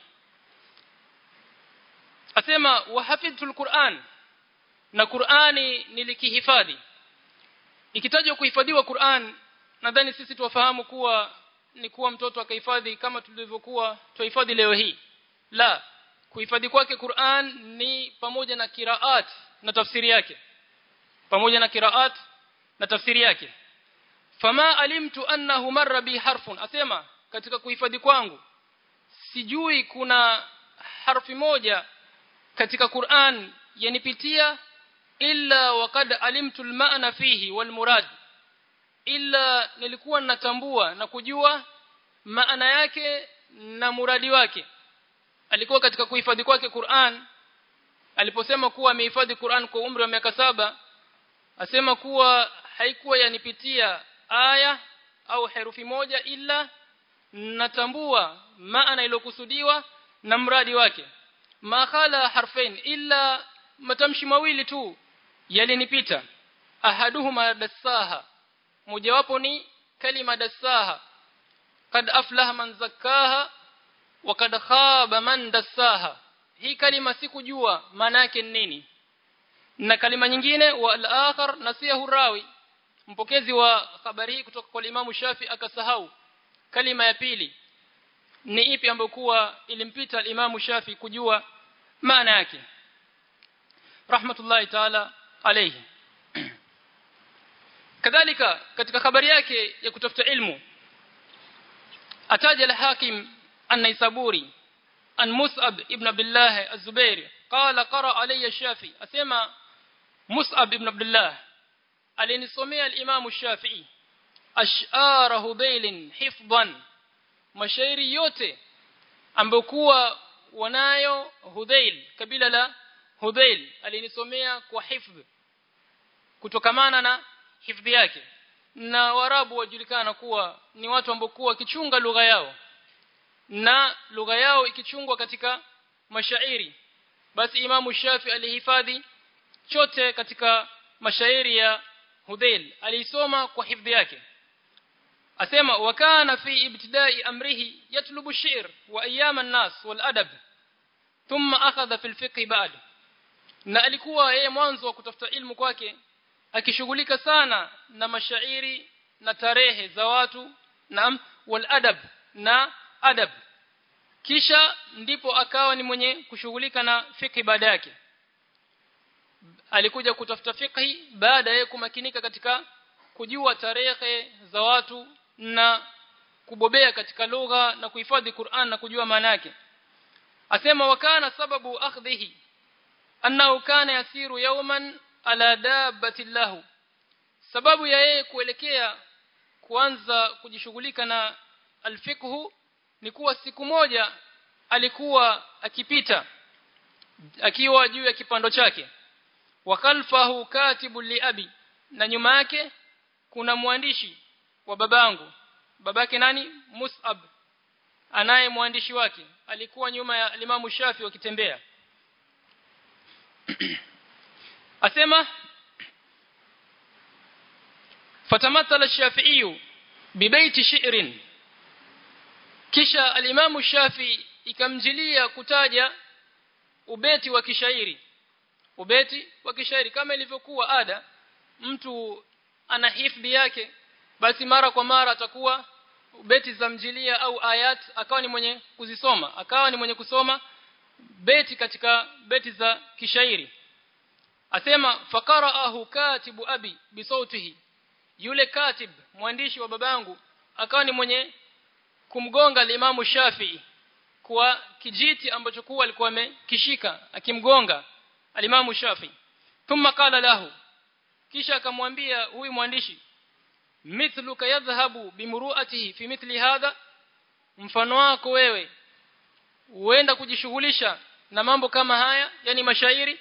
[SPEAKER 2] asema wahafidhtu al-Qur'an na Qur'ani nilikihifadhi ikitajwa kuhifadhiwa Qur'an nadhani sisi tuwafahamu kuwa ni kuwa mtoto akahifadhi kama tulivyokuwa tuhifadhi leo hii la kuhifadhi kwake Qur'an ni pamoja na kiraat na tafsiri yake pamoja na kiraat na tafsiri yake fama alimtu annahu marra bi harfun asema katika kuhifadhi kwangu sijui kuna harfi moja katika Qur'an yanipitia illa waqad alimtu almaana fihi walmurad illa nilikuwa natambua na kujua maana yake na muradi wake alikuwa katika kuhifadhi kwake Qur'an aliposema kuwa amehifadhi Qur'an kwa umri wa miaka saba asema kuwa haikuwa yanipitia aya au herufi moja ila natambua maana iliyokusudiwa na mradi wake makhala harfain illa matamshi mawili tu yalinipita ahaduhuma dassaha mojawapo ni kalima dassaha kad aflaha man zakkaha wa kad khaba man dassaha hii kalima sikujua maana yake nini na kalima nyingine wa al-akhar nasiyahu rawi mpokezi wa habari hii kutoka kwa Imam Shafi akasahau kalima ya pili ni ipi ambayo kuwa ilimpita al-Imam Shafi kujua maana yake rahmatullahi ta'ala alayhi kadhalika katika habari yake ya kutafuta ilmu ataja al-Hakim an-Naisaburi an Mus'ab ibn Abdullah az-Zubairi qala qara alayya Shafi asema Mus'ab ibn Abdullah alinisomea al-Imam Shafi'i ash'ara Hudayl hifdhan mashairi yote ambayo kuwa wanayo Hudhail kabila la Hudhail alinisomea kwa hifdh kutokamana na hifdhi yake na warabu wajulikana kuwa ni watu ambao kuwa kichunga lugha yao na lugha yao ikichungwa katika mashairi basi imamu shafi alihifadhi chote katika mashairi ya Hudhail aliisoma kwa hifdhi yake asema wakana fi ibtidai amrihi yatlubu shi'r wa ayyam an-nas wal adab thumma akhadha fil fiqh ba'd na alikuwa yeye mwanzo wa kutafuta ilmu kwake akishughulika sana na mashairi na tarehe za watu na wal adab na adab kisha ndipo akawa ni mwenye kushughulika na fiqh baada yake alikuja kutafuta fiqh baada ya kumakinika katika kujua tarehe za watu na kubobea katika lugha na kuhifadhi Qur'an na kujua maana yake asema wakana sababu akhdhihi annahu kana yasiru yawman ala dabbati lahu sababu ya yeye kuelekea kuanza kujishughulika na alfiqhu ni kuwa siku moja alikuwa akipita akiwa juu ya kipando chake wa khalfahu katibu li abi na nyuma yake kuna mwandishi wa babangu babake nani Mus'ab anaye mwandishi wake alikuwa nyuma ya Imam Shafi wakitembea asema fatamathala ash-Shafi'i bibaiti shi'rin kisha al-Imam Shafi ikamjilia kutaja ubeti wa kishairi ubeti wa kishairi kama ilivyokuwa ada mtu ana hifdhi yake basi mara kwa mara atakuwa beti za mjilia au ayat akawa ni mwenye kuzisoma akawa ni mwenye kusoma beti katika beti za kishairi asema faqara'ahu katibu abi bisautihi yule katib mwandishi wa babangu akawa ni mwenye kumgonga limamu Shafi'i kwa kijiti ambacho kuwa alikuwa amekishika akimgonga alimamu Shafi'i thumma qala lahu kisha akamwambia huyu mwandishi mithluka yadhhabu bimuruatihi fi mithli hadha mfano wako wewe huenda kujishughulisha na mambo kama haya yani mashairi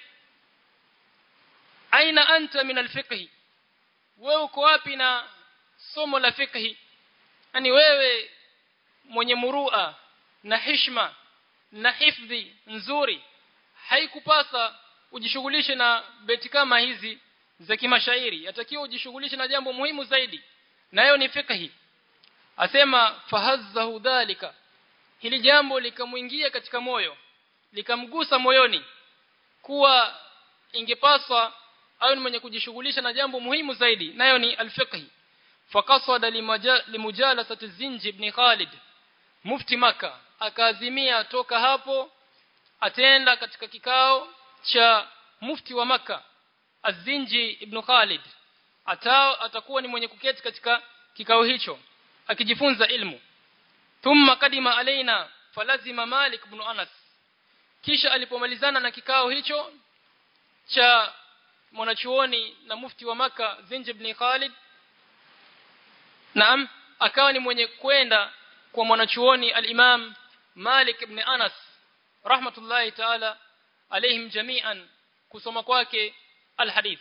[SPEAKER 2] aina anta min alfiqh wewe uko wapi na somo la fiqh yani wewe mwenye murua na hishma na hifdhi nzuri haikupasa ujishughulishe na beti kama hizi za kimashairi yatakiwa ujishughulishe na jambo muhimu zaidi nayo ni fiqh asema fahazzahu dhalika hili jambo likamuingia katika moyo likamgusa moyoni kuwa ingepaswa au ni mwenye kujishughulisha na jambo muhimu zaidi nayo ni alfiqh faqasada limujalasati zinji ibn Khalid mufti maka akaazimia toka hapo atenda katika kikao cha mufti wa maka Azinji ibn Khalid atao atakuwa ni mwenye kuketi katika kikao hicho akijifunza ilmu thumma kadima alaina falazima Malik ibn Anas kisha alipomalizana na kikao hicho cha mwanachuoni na mufti wa maka Zinji ibn Khalid naam akawa ni mwenye kwenda kwa mwanachuoni al-Imam Malik ibn Anas rahmatullahi ta'ala alaihim jami'an kusoma kwake alhadith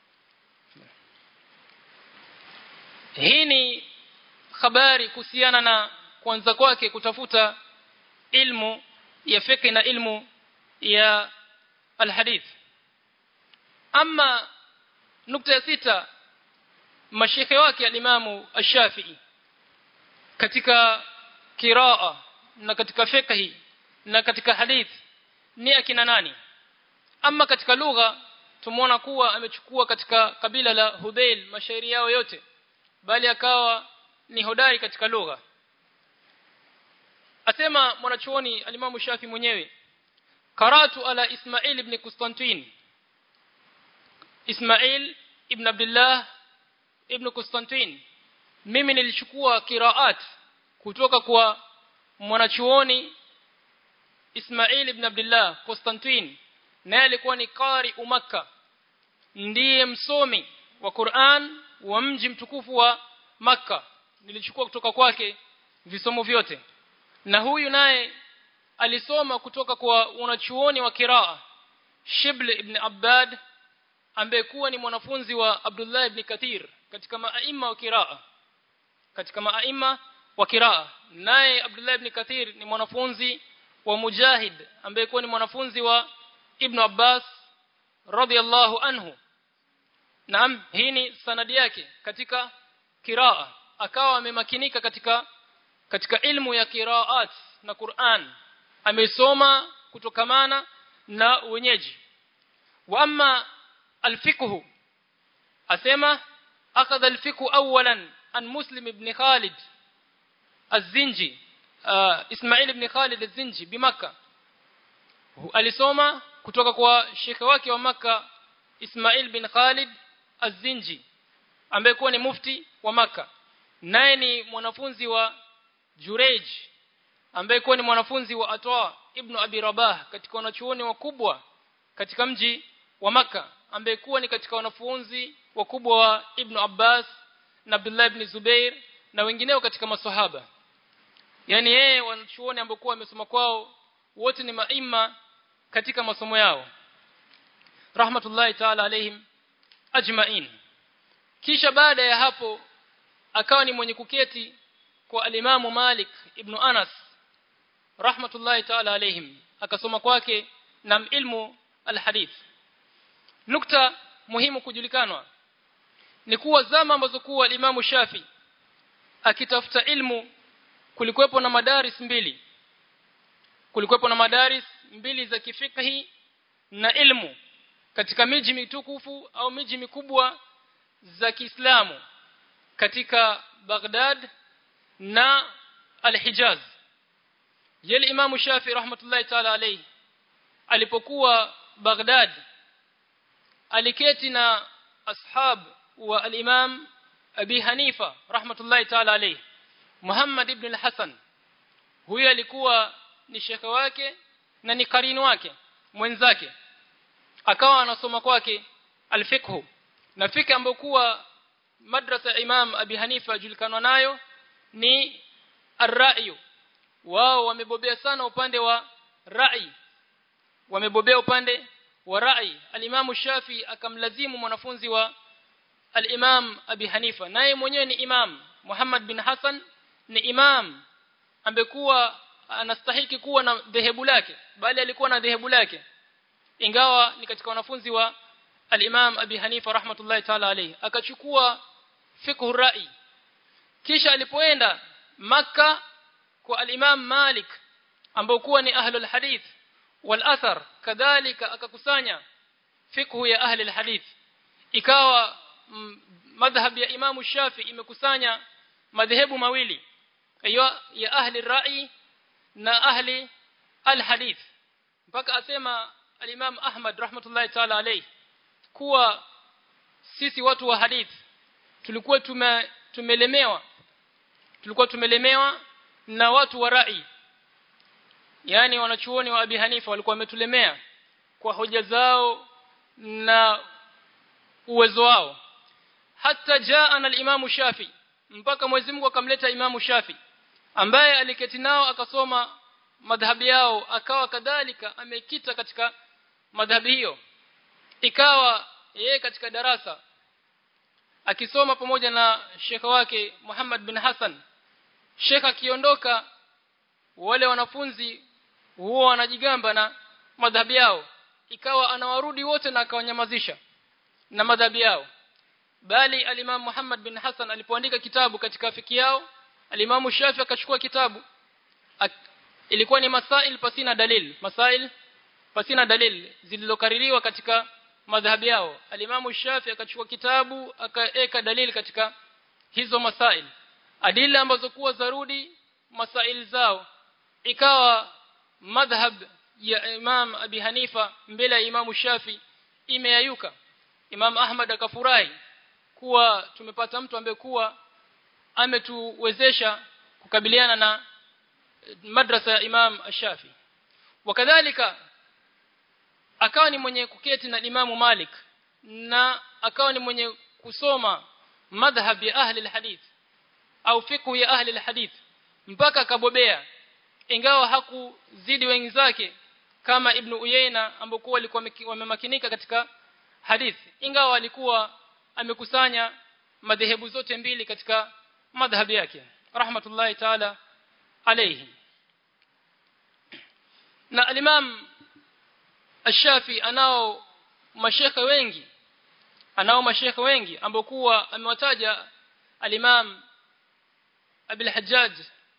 [SPEAKER 2] hii ni habari kuhusiana na kuanza kwake kutafuta ilmu ya fiqh na ilmu ya alhadith ama nukta ya sita mashekhe wake alimamu ash-Shafi'i katika kiraa na katika fiqh na katika hadith ni akina nani ama katika lugha tumeona kuwa amechukua katika kabila la Hudhail mashairi yao yote bali akawa ni hodari katika lugha asema mwanachuoni alimamu Shafi mwenyewe karatu ala Ismail ibn Constantine Ismail ibn Abdullah ibn Constantine mimi nilichukua kiraat kutoka kwa mwanachuoni Ismail ibn Abdullah Constantine naye alikuwa ni qari umakka ndiye msomi wa Qur'an wa mji mtukufu wa Makka nilichukua kutoka kwake visomo vyote na huyu naye alisoma kutoka kwa wanachuoni wa kiraa Shibl ibn Abbad ambaye kuwa ni mwanafunzi wa Abdullah ibn Kathir katika maaima wa kiraa katika maaima wa kiraa naye Abdullah ibn Kathir ni mwanafunzi wa Mujahid ambaye kuwa ni mwanafunzi wa Ibn Abbas radhiallahu anhu Naam hii ni sanadi yake katika kiraa akawa amemakinika katika katika ilmu ya kiraat na Qur'an amesoma kutokamana na wenyeji wa amma alfiqh asema akhadha alfiqh awalan an muslim ibn khalid az-zinji ismail ibn khalid az-zinji bimakka alisoma kutoka kwa shekhe wake wa maka ismail bin khalid az-zinji ambaye kuwa ni mufti wa maka naye ni mwanafunzi wa Jurej ambaye kuwa ni mwanafunzi wa Atwa ibn Abi Rabah katika wanachuoni wakubwa katika mji wa maka ambaye kuwa ni katika wanafunzi wakubwa wa Ibn Abbas na Abdullah ibn Zubair na wengineo katika maswahaba yani yeye wanachuoni ambao kuwa wamesoma kwao wote ni maima katika masomo yao rahmatullahi ta'ala alaihim ajma'in kisha baada ya hapo akawa ni mwenye kuketi kwa alimamu Malik ibn Anas rahmatullahi ta'ala alaihim akasoma kwake na ilmu alhadith nukta muhimu kujulikanwa ni kuwa zama ambazo kuwa alimamu Shafi akitafuta ilmu kulikuwepo na madaris mbili kulikuwepo na madaris mbili za kifikhi na ilmu katika miji mitukufu au miji mikubwa za Kiislamu katika Baghdad na Al-Hijaz yale Imam Shafi rahmatullahi ta'ala alayhi alipokuwa Baghdad aliketi na ashab wa al-Imam Abi Hanifa rahmatullahi ta'ala alayhi Muhammad ibn al-Hasan huyo alikuwa ni shekhe wake na ni karini wake mwenzake akawa anasoma kwake al-fiqh na fika ambayo kuwa madrasa Imam Abi Hanifa julikanwa nayo ni ar-ra'yu wao wamebobea sana upande wa rai wamebobea upande wa rai al-Imam Shafi akamlazimu mwanafunzi wa al-Imam Abi Hanifa naye mwenyewe ni imam Muhammad bin Hassan ni imam ambekuwa anastahiki kuwa na dhehebu lake bali alikuwa na dhehebu lake ingawa ni katika wanafunzi wa al-Imam Abi Hanifa rahmatullahi ta'ala alayhi akachukua fiqh rai kisha alipoenda maka kwa al-Imam Malik ambao kuwa ni ahlul hadith wal athar kadhalika akakusanya fiqh ya ahli al-hadith ikawa madhhab ya Imam Shafi imekusanya madhehebu mawili hiyo ya ahli rai na ahli al-hadith mpaka asema al-Imam Ahmad rahmatullahi ta'ala alayhi kuwa sisi watu wa hadith tulikuwa tume, tumelemewa tulikuwa tumelemewa na watu wa rai yani wanachuoni wa Abi Hanifa walikuwa wametulemea kwa hoja zao na uwezo wao hata jaana al-Imam Shafi mpaka Mwenyezi Mungu akamleta Imam Shafi ambaye aliketi nao akasoma madhhabi yao akawa kadhalika amekita katika madhhabi hiyo ikawa yeye katika darasa akisoma pamoja na shekha wake Muhammad bin Hassan shekha akiondoka wale wanafunzi huwa wanajigamba na madhhabi yao ikawa anawarudi wote na akawanyamazisha na madhhabi yao bali alimam Muhammad bin Hassan alipoandika kitabu katika fiki yao alimamu Shafi akachukua kitabu Ak ilikuwa ni masail pasina dalil masail pasina dalil zilizokaririwa katika madhhabi yao alimamu Shafi akachukua kitabu akaeka dalili katika hizo masail adila ambazo kuwa zarudi masail zao ikawa madhhab ya Imam Abi Hanifa mbele ya Imam Shafi imeyayuka Imam Ahmad akafurahi kuwa tumepata mtu ambaye kuwa ametuwezesha kukabiliana na madrasa ya Imam Shafi wakadhalika akawa ni mwenye kuketi na Imamu Malik na akawa ni mwenye kusoma madhhab ya ahli alhadith au fiqh ya ahli alhadith mpaka akabobea ingawa hakuzidi wenzake kama ibn Uyayna ambao walikuwa wamemakinika katika hadithi ingawa alikuwa amekusanya madhehebu zote mbili katika madhhabi yake rahmatullahi taala alayhi na al-Imam Ash-Shafi anao mashekhe wengi anao mashekhe wengi ambao kuwa amewataja al-Imam Abi al-Hajjaj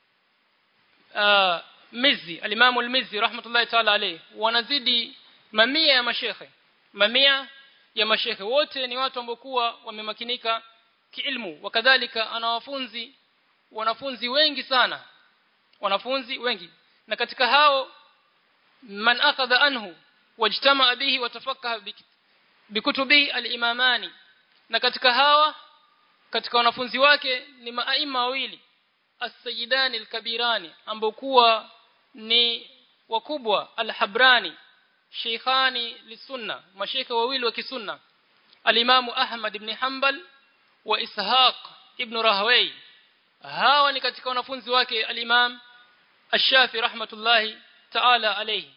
[SPEAKER 2] Mizzi al-Imam al-Mizzi rahmatullahi ta'ala alayhi wanazidi mamia ya mashekhe mamia ya mashekhe wote ni watu ambao kuwa wamemakinika kiilmu wakadhalika ana wafunzi wanafunzi wengi sana wanafunzi wengi na katika hao man akhadha anhu wajtama bihi watafakaha bikutubi al-imamani na katika hawa katika wanafunzi wake ni maaima wawili as-sayyidani al-kabirani ambao kuwa ni wakubwa al-habrani sheikhani lisunna mashaikha wawili wa kisunna al-imamu ahmad ibn hanbal wa ishaq ibn rahway hawa ni katika wanafunzi wake al-imam ash-shafi rahmatullahi ta'ala alayhi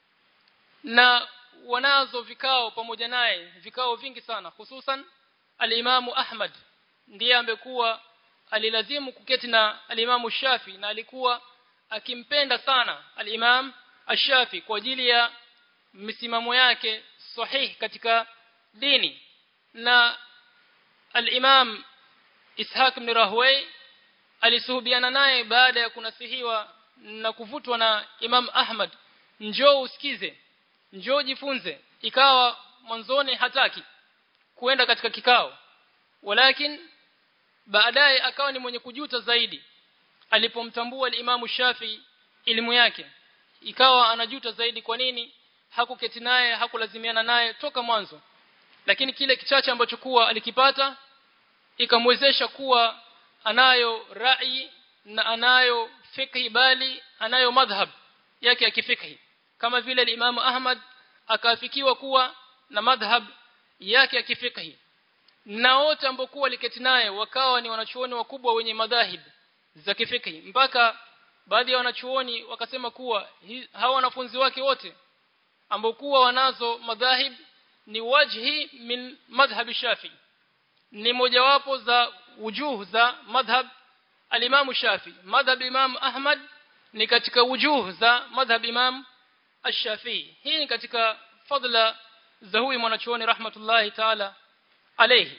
[SPEAKER 2] na wanazo vikao pamoja naye vikao vingi sana hususan al-imamu ahmad ndiye ambekuwa alilazimu kuketi na al-imamu shafi na alikuwa akimpenda sana al-imam ash-shafi kwa ajili ya misimamo yake sahihi katika dini na al-imam ishaq ibn rahway alisuhubiana naye baada ya kunasihiwa na kuvutwa na imam ahmad njoo usikize njoo jifunze ikawa mwanzoni hataki kuenda katika kikao walakin baadaye akawa ni mwenye kujuta zaidi alipomtambua al-Imamu Shafi elimu yake ikawa anajuta zaidi kwa nini hakuketi naye hakulazimiana naye toka mwanzo lakini kile kichache ambacho kuwa alikipata ikamwezesha kuwa anayo rai na anayo fikhi bali anayo madhhab yake ya kifikhi kama vile Imam Ahmad akaafikiwa kuwa na madhhab yake ya kifikhi na wote ambao kuwa liketi naye wakawa ni wanachuoni wakubwa wenye madhahib za kifikhi mpaka baadhi ya wanachuoni wakasema kuwa hawa wanafunzi wake wote ambao kuwa wanazo madhahib ni wajhi min madhhab shafi ni mojawapo za wujuh za madhhab al-Imam Shafi madhhab Imam Ahmad ni katika wujuh za madhhab Imam Ash-Shafi hii ni katika fadla za huyu mwanachuoni rahmatullahi ta'ala alayhi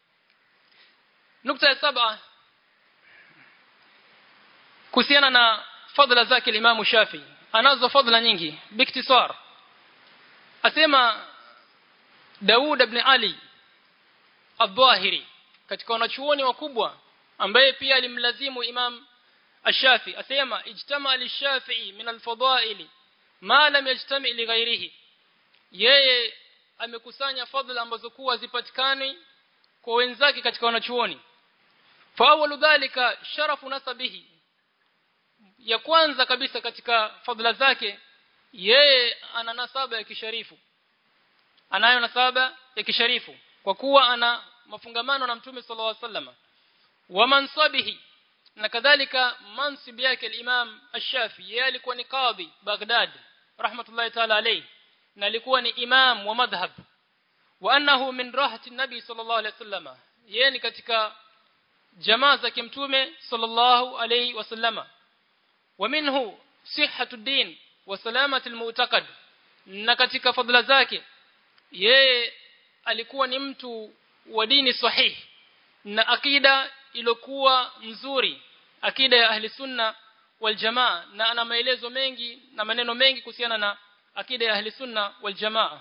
[SPEAKER 2] nukta ya saba kuhusiana na fadla zake Imam Shafi anazo fadla nyingi biktisar asema Daud ibn Ali Al-Dhahiri katika wanachuoni wakubwa ambaye pia alimlazimu Imam Ash-Shafi asema ijtama al-Shafi'i min al-fadaili ma lam yajtami li ghairihi yeye amekusanya fadhila ambazo kuwa zipatikani kwa wenzake katika wanachuoni fa awwalu dhalika sharafu nasabihi ya kwanza kabisa katika fadhila zake yeye ana nasaba ya kisharifu anayo nasaba ya kisharifu kwa kuwa ana mafungamano na mtume sallallahu alaihi wasallam wa mansabihi na kadhalika mansib yake al-Imam Ash-Shafi yeye alikuwa ni qadhi Baghdad rahmatullahi ta'ala alayhi na alikuwa ni imam wa madhhab wa annahu min rahati nabi sallallahu alayhi wasallam yeye ni katika jamaa za kimtume sallallahu alayhi wasallama wa minhu sihhatu din wa salamatu al-mu'taqad na katika fadhila zake yeye alikuwa ni mtu wa dini sahihi na akida iliyokuwa nzuri akida ya ahli sunna wal jamaa na ana maelezo mengi na maneno mengi kuhusiana na akida ya ahli sunna wal jamaa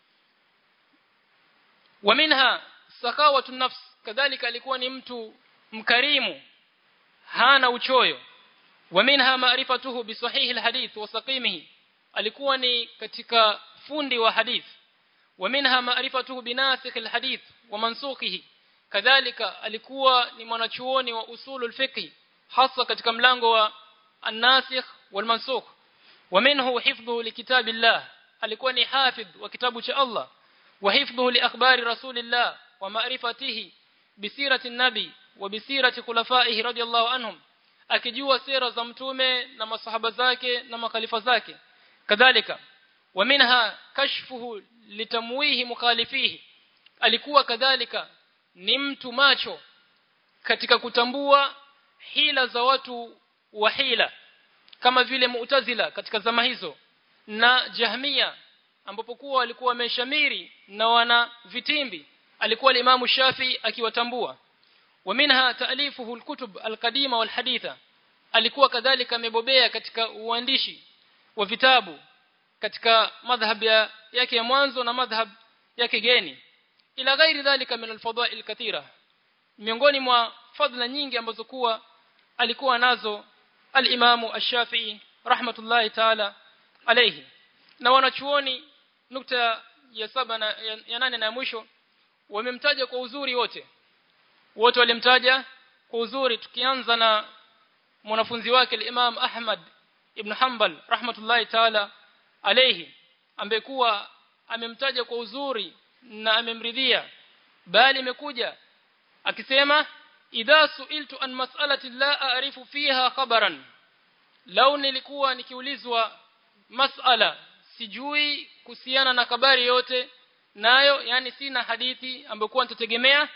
[SPEAKER 2] wa minha sakawatu nafs kadhalika alikuwa ni mtu mkarimu hana uchoyo wa minha ma'rifatuhu bi sahihi alhadith wa saqimihi alikuwa ni katika fundi wa hadith wa minha ma'rifatuhu bi nasikh alhadith wa mansukhihi kadhalika alikuwa ni mwanachuoni wa usulul fiqh hasa katika mlango wa an-nasikh wal mansukh wa minhu hifdhuhu likitabillah alikuwa ni hafidh wa kitabu cha Allah wa hifdhuhu li akhbari rasulillah wa ma'rifatihi bisirati an-nabi wa bisirati khulafaihi radiyallahu anhum akijua sera za mtume na masahaba zake na makhalifa zake kadhalika wa minha kashfuhu litamwihi mukhalifihi alikuwa kadhalika ni mtu macho katika kutambua hila za watu wa hila kama vile mu'tazila katika zama hizo na jahmia ambapo kuwa walikuwa wameshamiri na wana vitimbi alikuwa al-Imam Shafi akiwatambua wa minha ta'lifuhu al-kutub al-qadima wal-haditha alikuwa kadhalika amebobea katika uandishi wa vitabu katika madhhab ya, yake ya mwanzo na madhhab yake geni ila ghairi dhalika min al-fadail kathira miongoni mwa fadhila nyingi ambazo kuwa alikuwa nazo al-Imamu Ash-Shafi'i rahmatullahi ta'ala alayhi na wanachuoni nukta ya saba na ya, ya nane na ya mwisho wamemtaja kwa uzuri wote wote walimtaja kwa uzuri tukianza na mwanafunzi wake al-Imam Ahmad ibn Hanbal rahmatullahi ta'ala alayhi ambaye kuwa amemtaja kwa uzuri na amemridhia bali imekuja akisema idha suiltu an mas'alati la a'rifu fiha khabaran lau nilikuwa nikiulizwa mas'ala sijui kuhusiana na habari yote nayo yani sina hadithi ambayo kwa nitategemea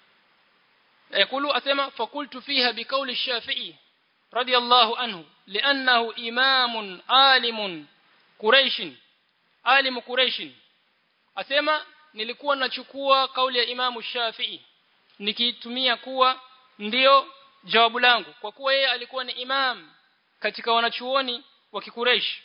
[SPEAKER 2] yakulu asema fakultu fiha biqauli shafi'i radiyallahu anhu li'annahu imamun alimun quraish alimu quraish asema nilikuwa nachukua kauli ya imamu shafi'i nikitumia kuwa ndiyo jawabu langu kwa kuwa yeye alikuwa ni imam katika wanachuoni wa kikureish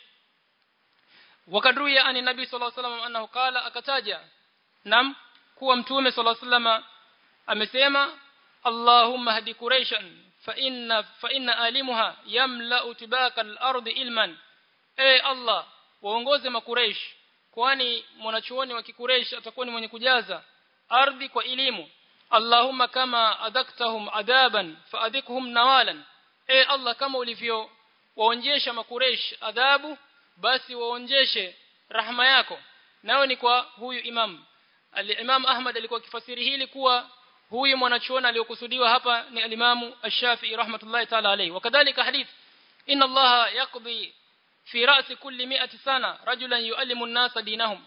[SPEAKER 2] wakadruya ani nabii sallallahu alaihi wasallam annahu qala akataja nam kuwa mtume sallallahu alaihi wasallam amesema Allahumma hadi quraishan fa inna fa inna alimuha yamla'u tibaka al-ardi ilman e Allah waongoze makureish kwani mwanachuoni wa kikureish atakuwa ni mwenye kujaza ardhi kwa elimu Allahumma kama adaktahum adaban faadhikhum nawalan e Allah kama ulivyo waonjesha makureish adhabu basi waonjeshe rahma yako nao ni kwa huyu imam al-Imam Ahmad alikuwa akifasiri hili kuwa huyu mwanachuoni aliyokusudiwa hapa ni al-Imam Ash-Shafi'i rahmatullahi ta'ala alayhi wakadhalika hadith inna Allah yaqdi fi ra'si kulli mi'ati sana rajulan yu'allimu an-nasa dinahum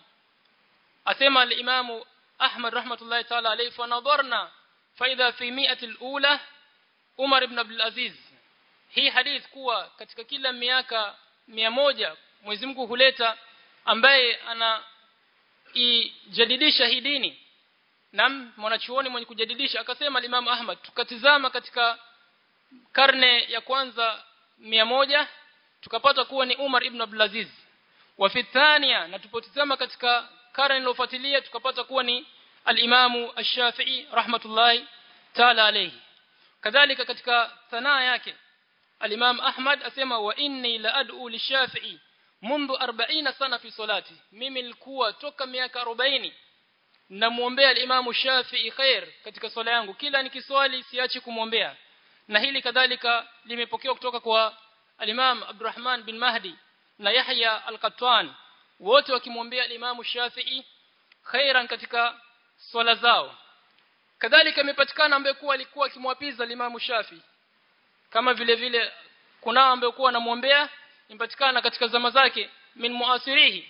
[SPEAKER 2] asema al-Imam Ahmad rahmatullahi ta'ala alayhi fa nadarna fa idha fi mi'ati al-ula Umar ibn Abdul Aziz hii hadith kuwa katika kila miaka moja Mwenyezi Mungu huleta ambaye ana ijadidisha hii dini nam mwanachuoni mwenye kujadidisha akasema Imam Ahmad tukatizama katika karne ya kwanza moja tukapata kuwa ni Umar ibn Abdul Aziz wa fi thania na tupotizama katika karne iliyofuatilia tukapata kuwa ni al-Imamu Ash-Shafi'i rahmatullahi ta'ala alayhi kadhalika katika sanaa yake al-Imam Ahmad asema wa inni la ad'u lish-Shafi'i منذ 40 sana fi salati mimi nilikuwa toka miaka 40 namuombea al-Imam Shafi'i khair katika swala yangu kila nikiswali siachi kumwombea na hili kadhalika limepokewa kutoka kwa al-Imam Abdurrahman bin Mahdi na Yahya al-Qattan wote wakimwombea al-Imam Shafi'i khairan katika swala zao kadhalika imepatikana ambaye kuwa alikuwa akimwapiza al-Imam Shafi'i kama vile vile kunao ambaye kuwa anamuombea impatikana katika zama zake min muasirihi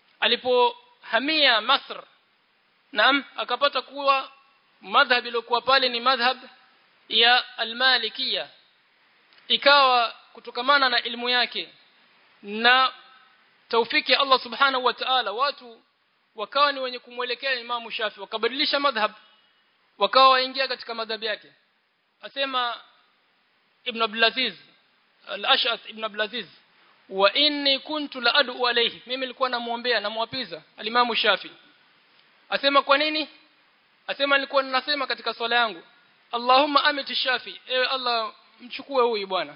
[SPEAKER 2] alipohamia Masr naam akapata kuwa madhhab iliyokuwa pale ni madhhab ya almalikia ikawa kutokamana na ilmu yake na taufiki ya Allah subhanahu wa ta'ala watu wakawa ni wenye kumwelekea Imam Shafi wakabadilisha madhhab wakawa waingia katika madhhab yake asema Ibn Abdul Aziz al-Ash'ath Ibn Abdul Aziz wa inni kuntu la adu alayhi mimi nilikuwa namuombea namwapiza alimamu Shafi asema kwa nini asema nilikuwa ninasema katika swala yangu Allahumma amiti Shafi ewe Allah mchukue huyu bwana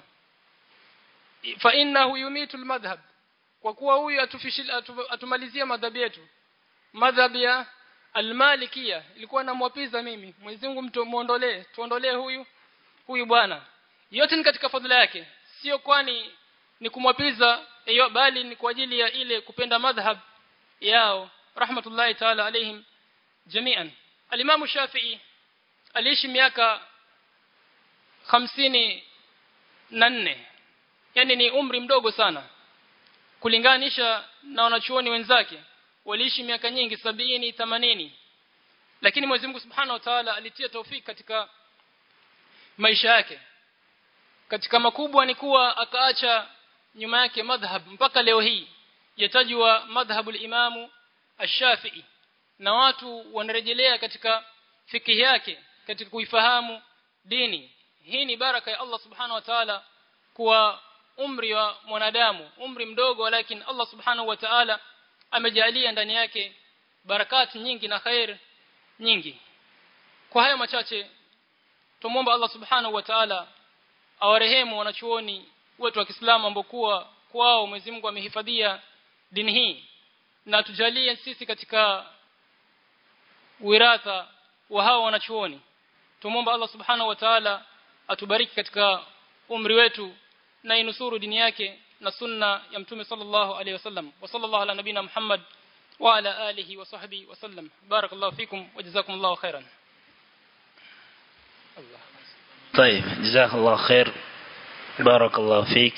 [SPEAKER 2] fa innahu yumitu almadhhab kwa kuwa huyu atufishil atumalizia madhhabi yetu madhhab ya almalikia ilikuwa namwapiza mimi Mwenyezi Mungu mtu muondolee tuondolee huyu huyu bwana yote ni katika fadhila yake sio kwani ni kumwapiza hiyo bali ni kwa ajili ya ile kupenda madhhab yao rahmatullahi ta'ala alaihim jami'an al-Imam Shafi'i aliishi miaka hamsini na nne yani ni umri mdogo sana kulinganisha na wanachuoni wenzake waliishi miaka nyingi sabini 80 lakini Mwenyezi Mungu Subhanahu wa Ta'ala alitia taufiki katika maisha yake katika makubwa ni kuwa akaacha nyuma yake madhhab mpaka leo hii yatajwa madhhabu al-Imamu Ash-Shafi'i na watu wanarejelea katika fikihi yake katika kuifahamu dini hii ni baraka ya Allah Subhanahu wa Ta'ala kwa umri wa mwanadamu umri mdogo lakini Allah Subhanahu wa Ta'ala amejalia ndani yake barakati nyingi na khair nyingi kwa haya machache tumomba Allah Subhanahu wa Ta'ala awarehemu wanachuoni wetu wa Kiislamu ambao kuwa kwao Mwenyezi Mungu amehifadhia dini hii na tujalie sisi katika wiratha wa hao wanachuoni tumomba Allah Subhanahu wa Ta'ala atubariki katika umri wetu na inusuru dini yake na sunna ya mtume sallallahu alaihi wasallam wa sallallahu ala nabina Muhammad wa ala alihi wa sahbihi wasallam barakallahu fikum wa jazakumullahu khairan Allah
[SPEAKER 1] طيب جزاك الله خير بارك الله فيك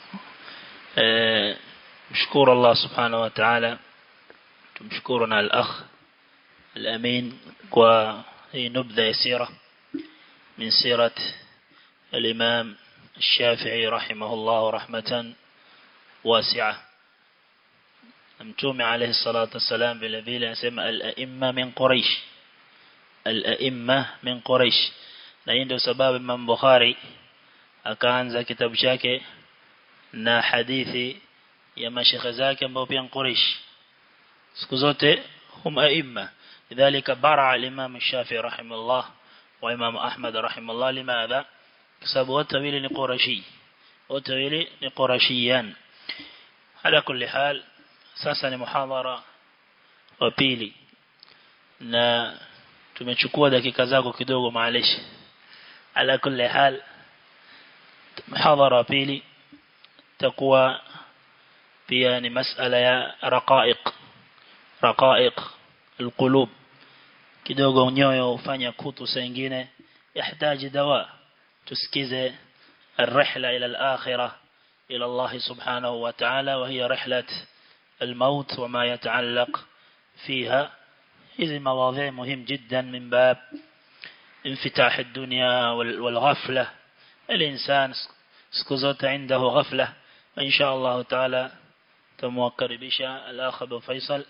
[SPEAKER 1] مشكور الله سبحانه وتعالى تمشكرنا الأخ الأمين وهي نبذة يسيرة من سيرة الإمام الشافعي رحمه الله رحمة واسعة أمتومي عليه الصلاة والسلام بالذي يسمى الأئمة من قريش الأئمة من قريش na hii ndio sababu Imam Bukhari akaanza kitabu chake na hadithi ya mashekhe zake ambao pia Quraysh siku zote hum aimma lidhalika bara al-Imam Shafi'i rahimahullah wa Imam Ahmad rahimahullah limadha sababu wote wawili ni Qurashi wote wawili ni Qurashiyan ala kulli hal sasa ni muhadhara wa pili na tumechukua dakika zako kidogo maaleshi على كل حال محاضرة بيلي تقوى بيان مسألة يا رقائق رقائق القلوب kidogo nyoyo ufanya kutu saa nyingine yahitaji dawa tusikize الرحلة إلى الآخرة إلى الله سبحانه وتعالى وهي رحلة الموت وما يتعلق فيها هذه مواضيع مهم جدا من باب انفتاح الدنيا والغفلة الإنسان سكزوت عنده غفلة وإن شاء الله تعالى تموكر بشا الأخ أبو فيصل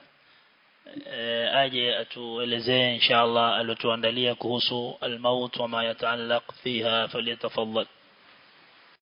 [SPEAKER 1] aje atuelezee insha Allah alotuandalia kuhusu almaut wama yataallaq fiha falyatafaddal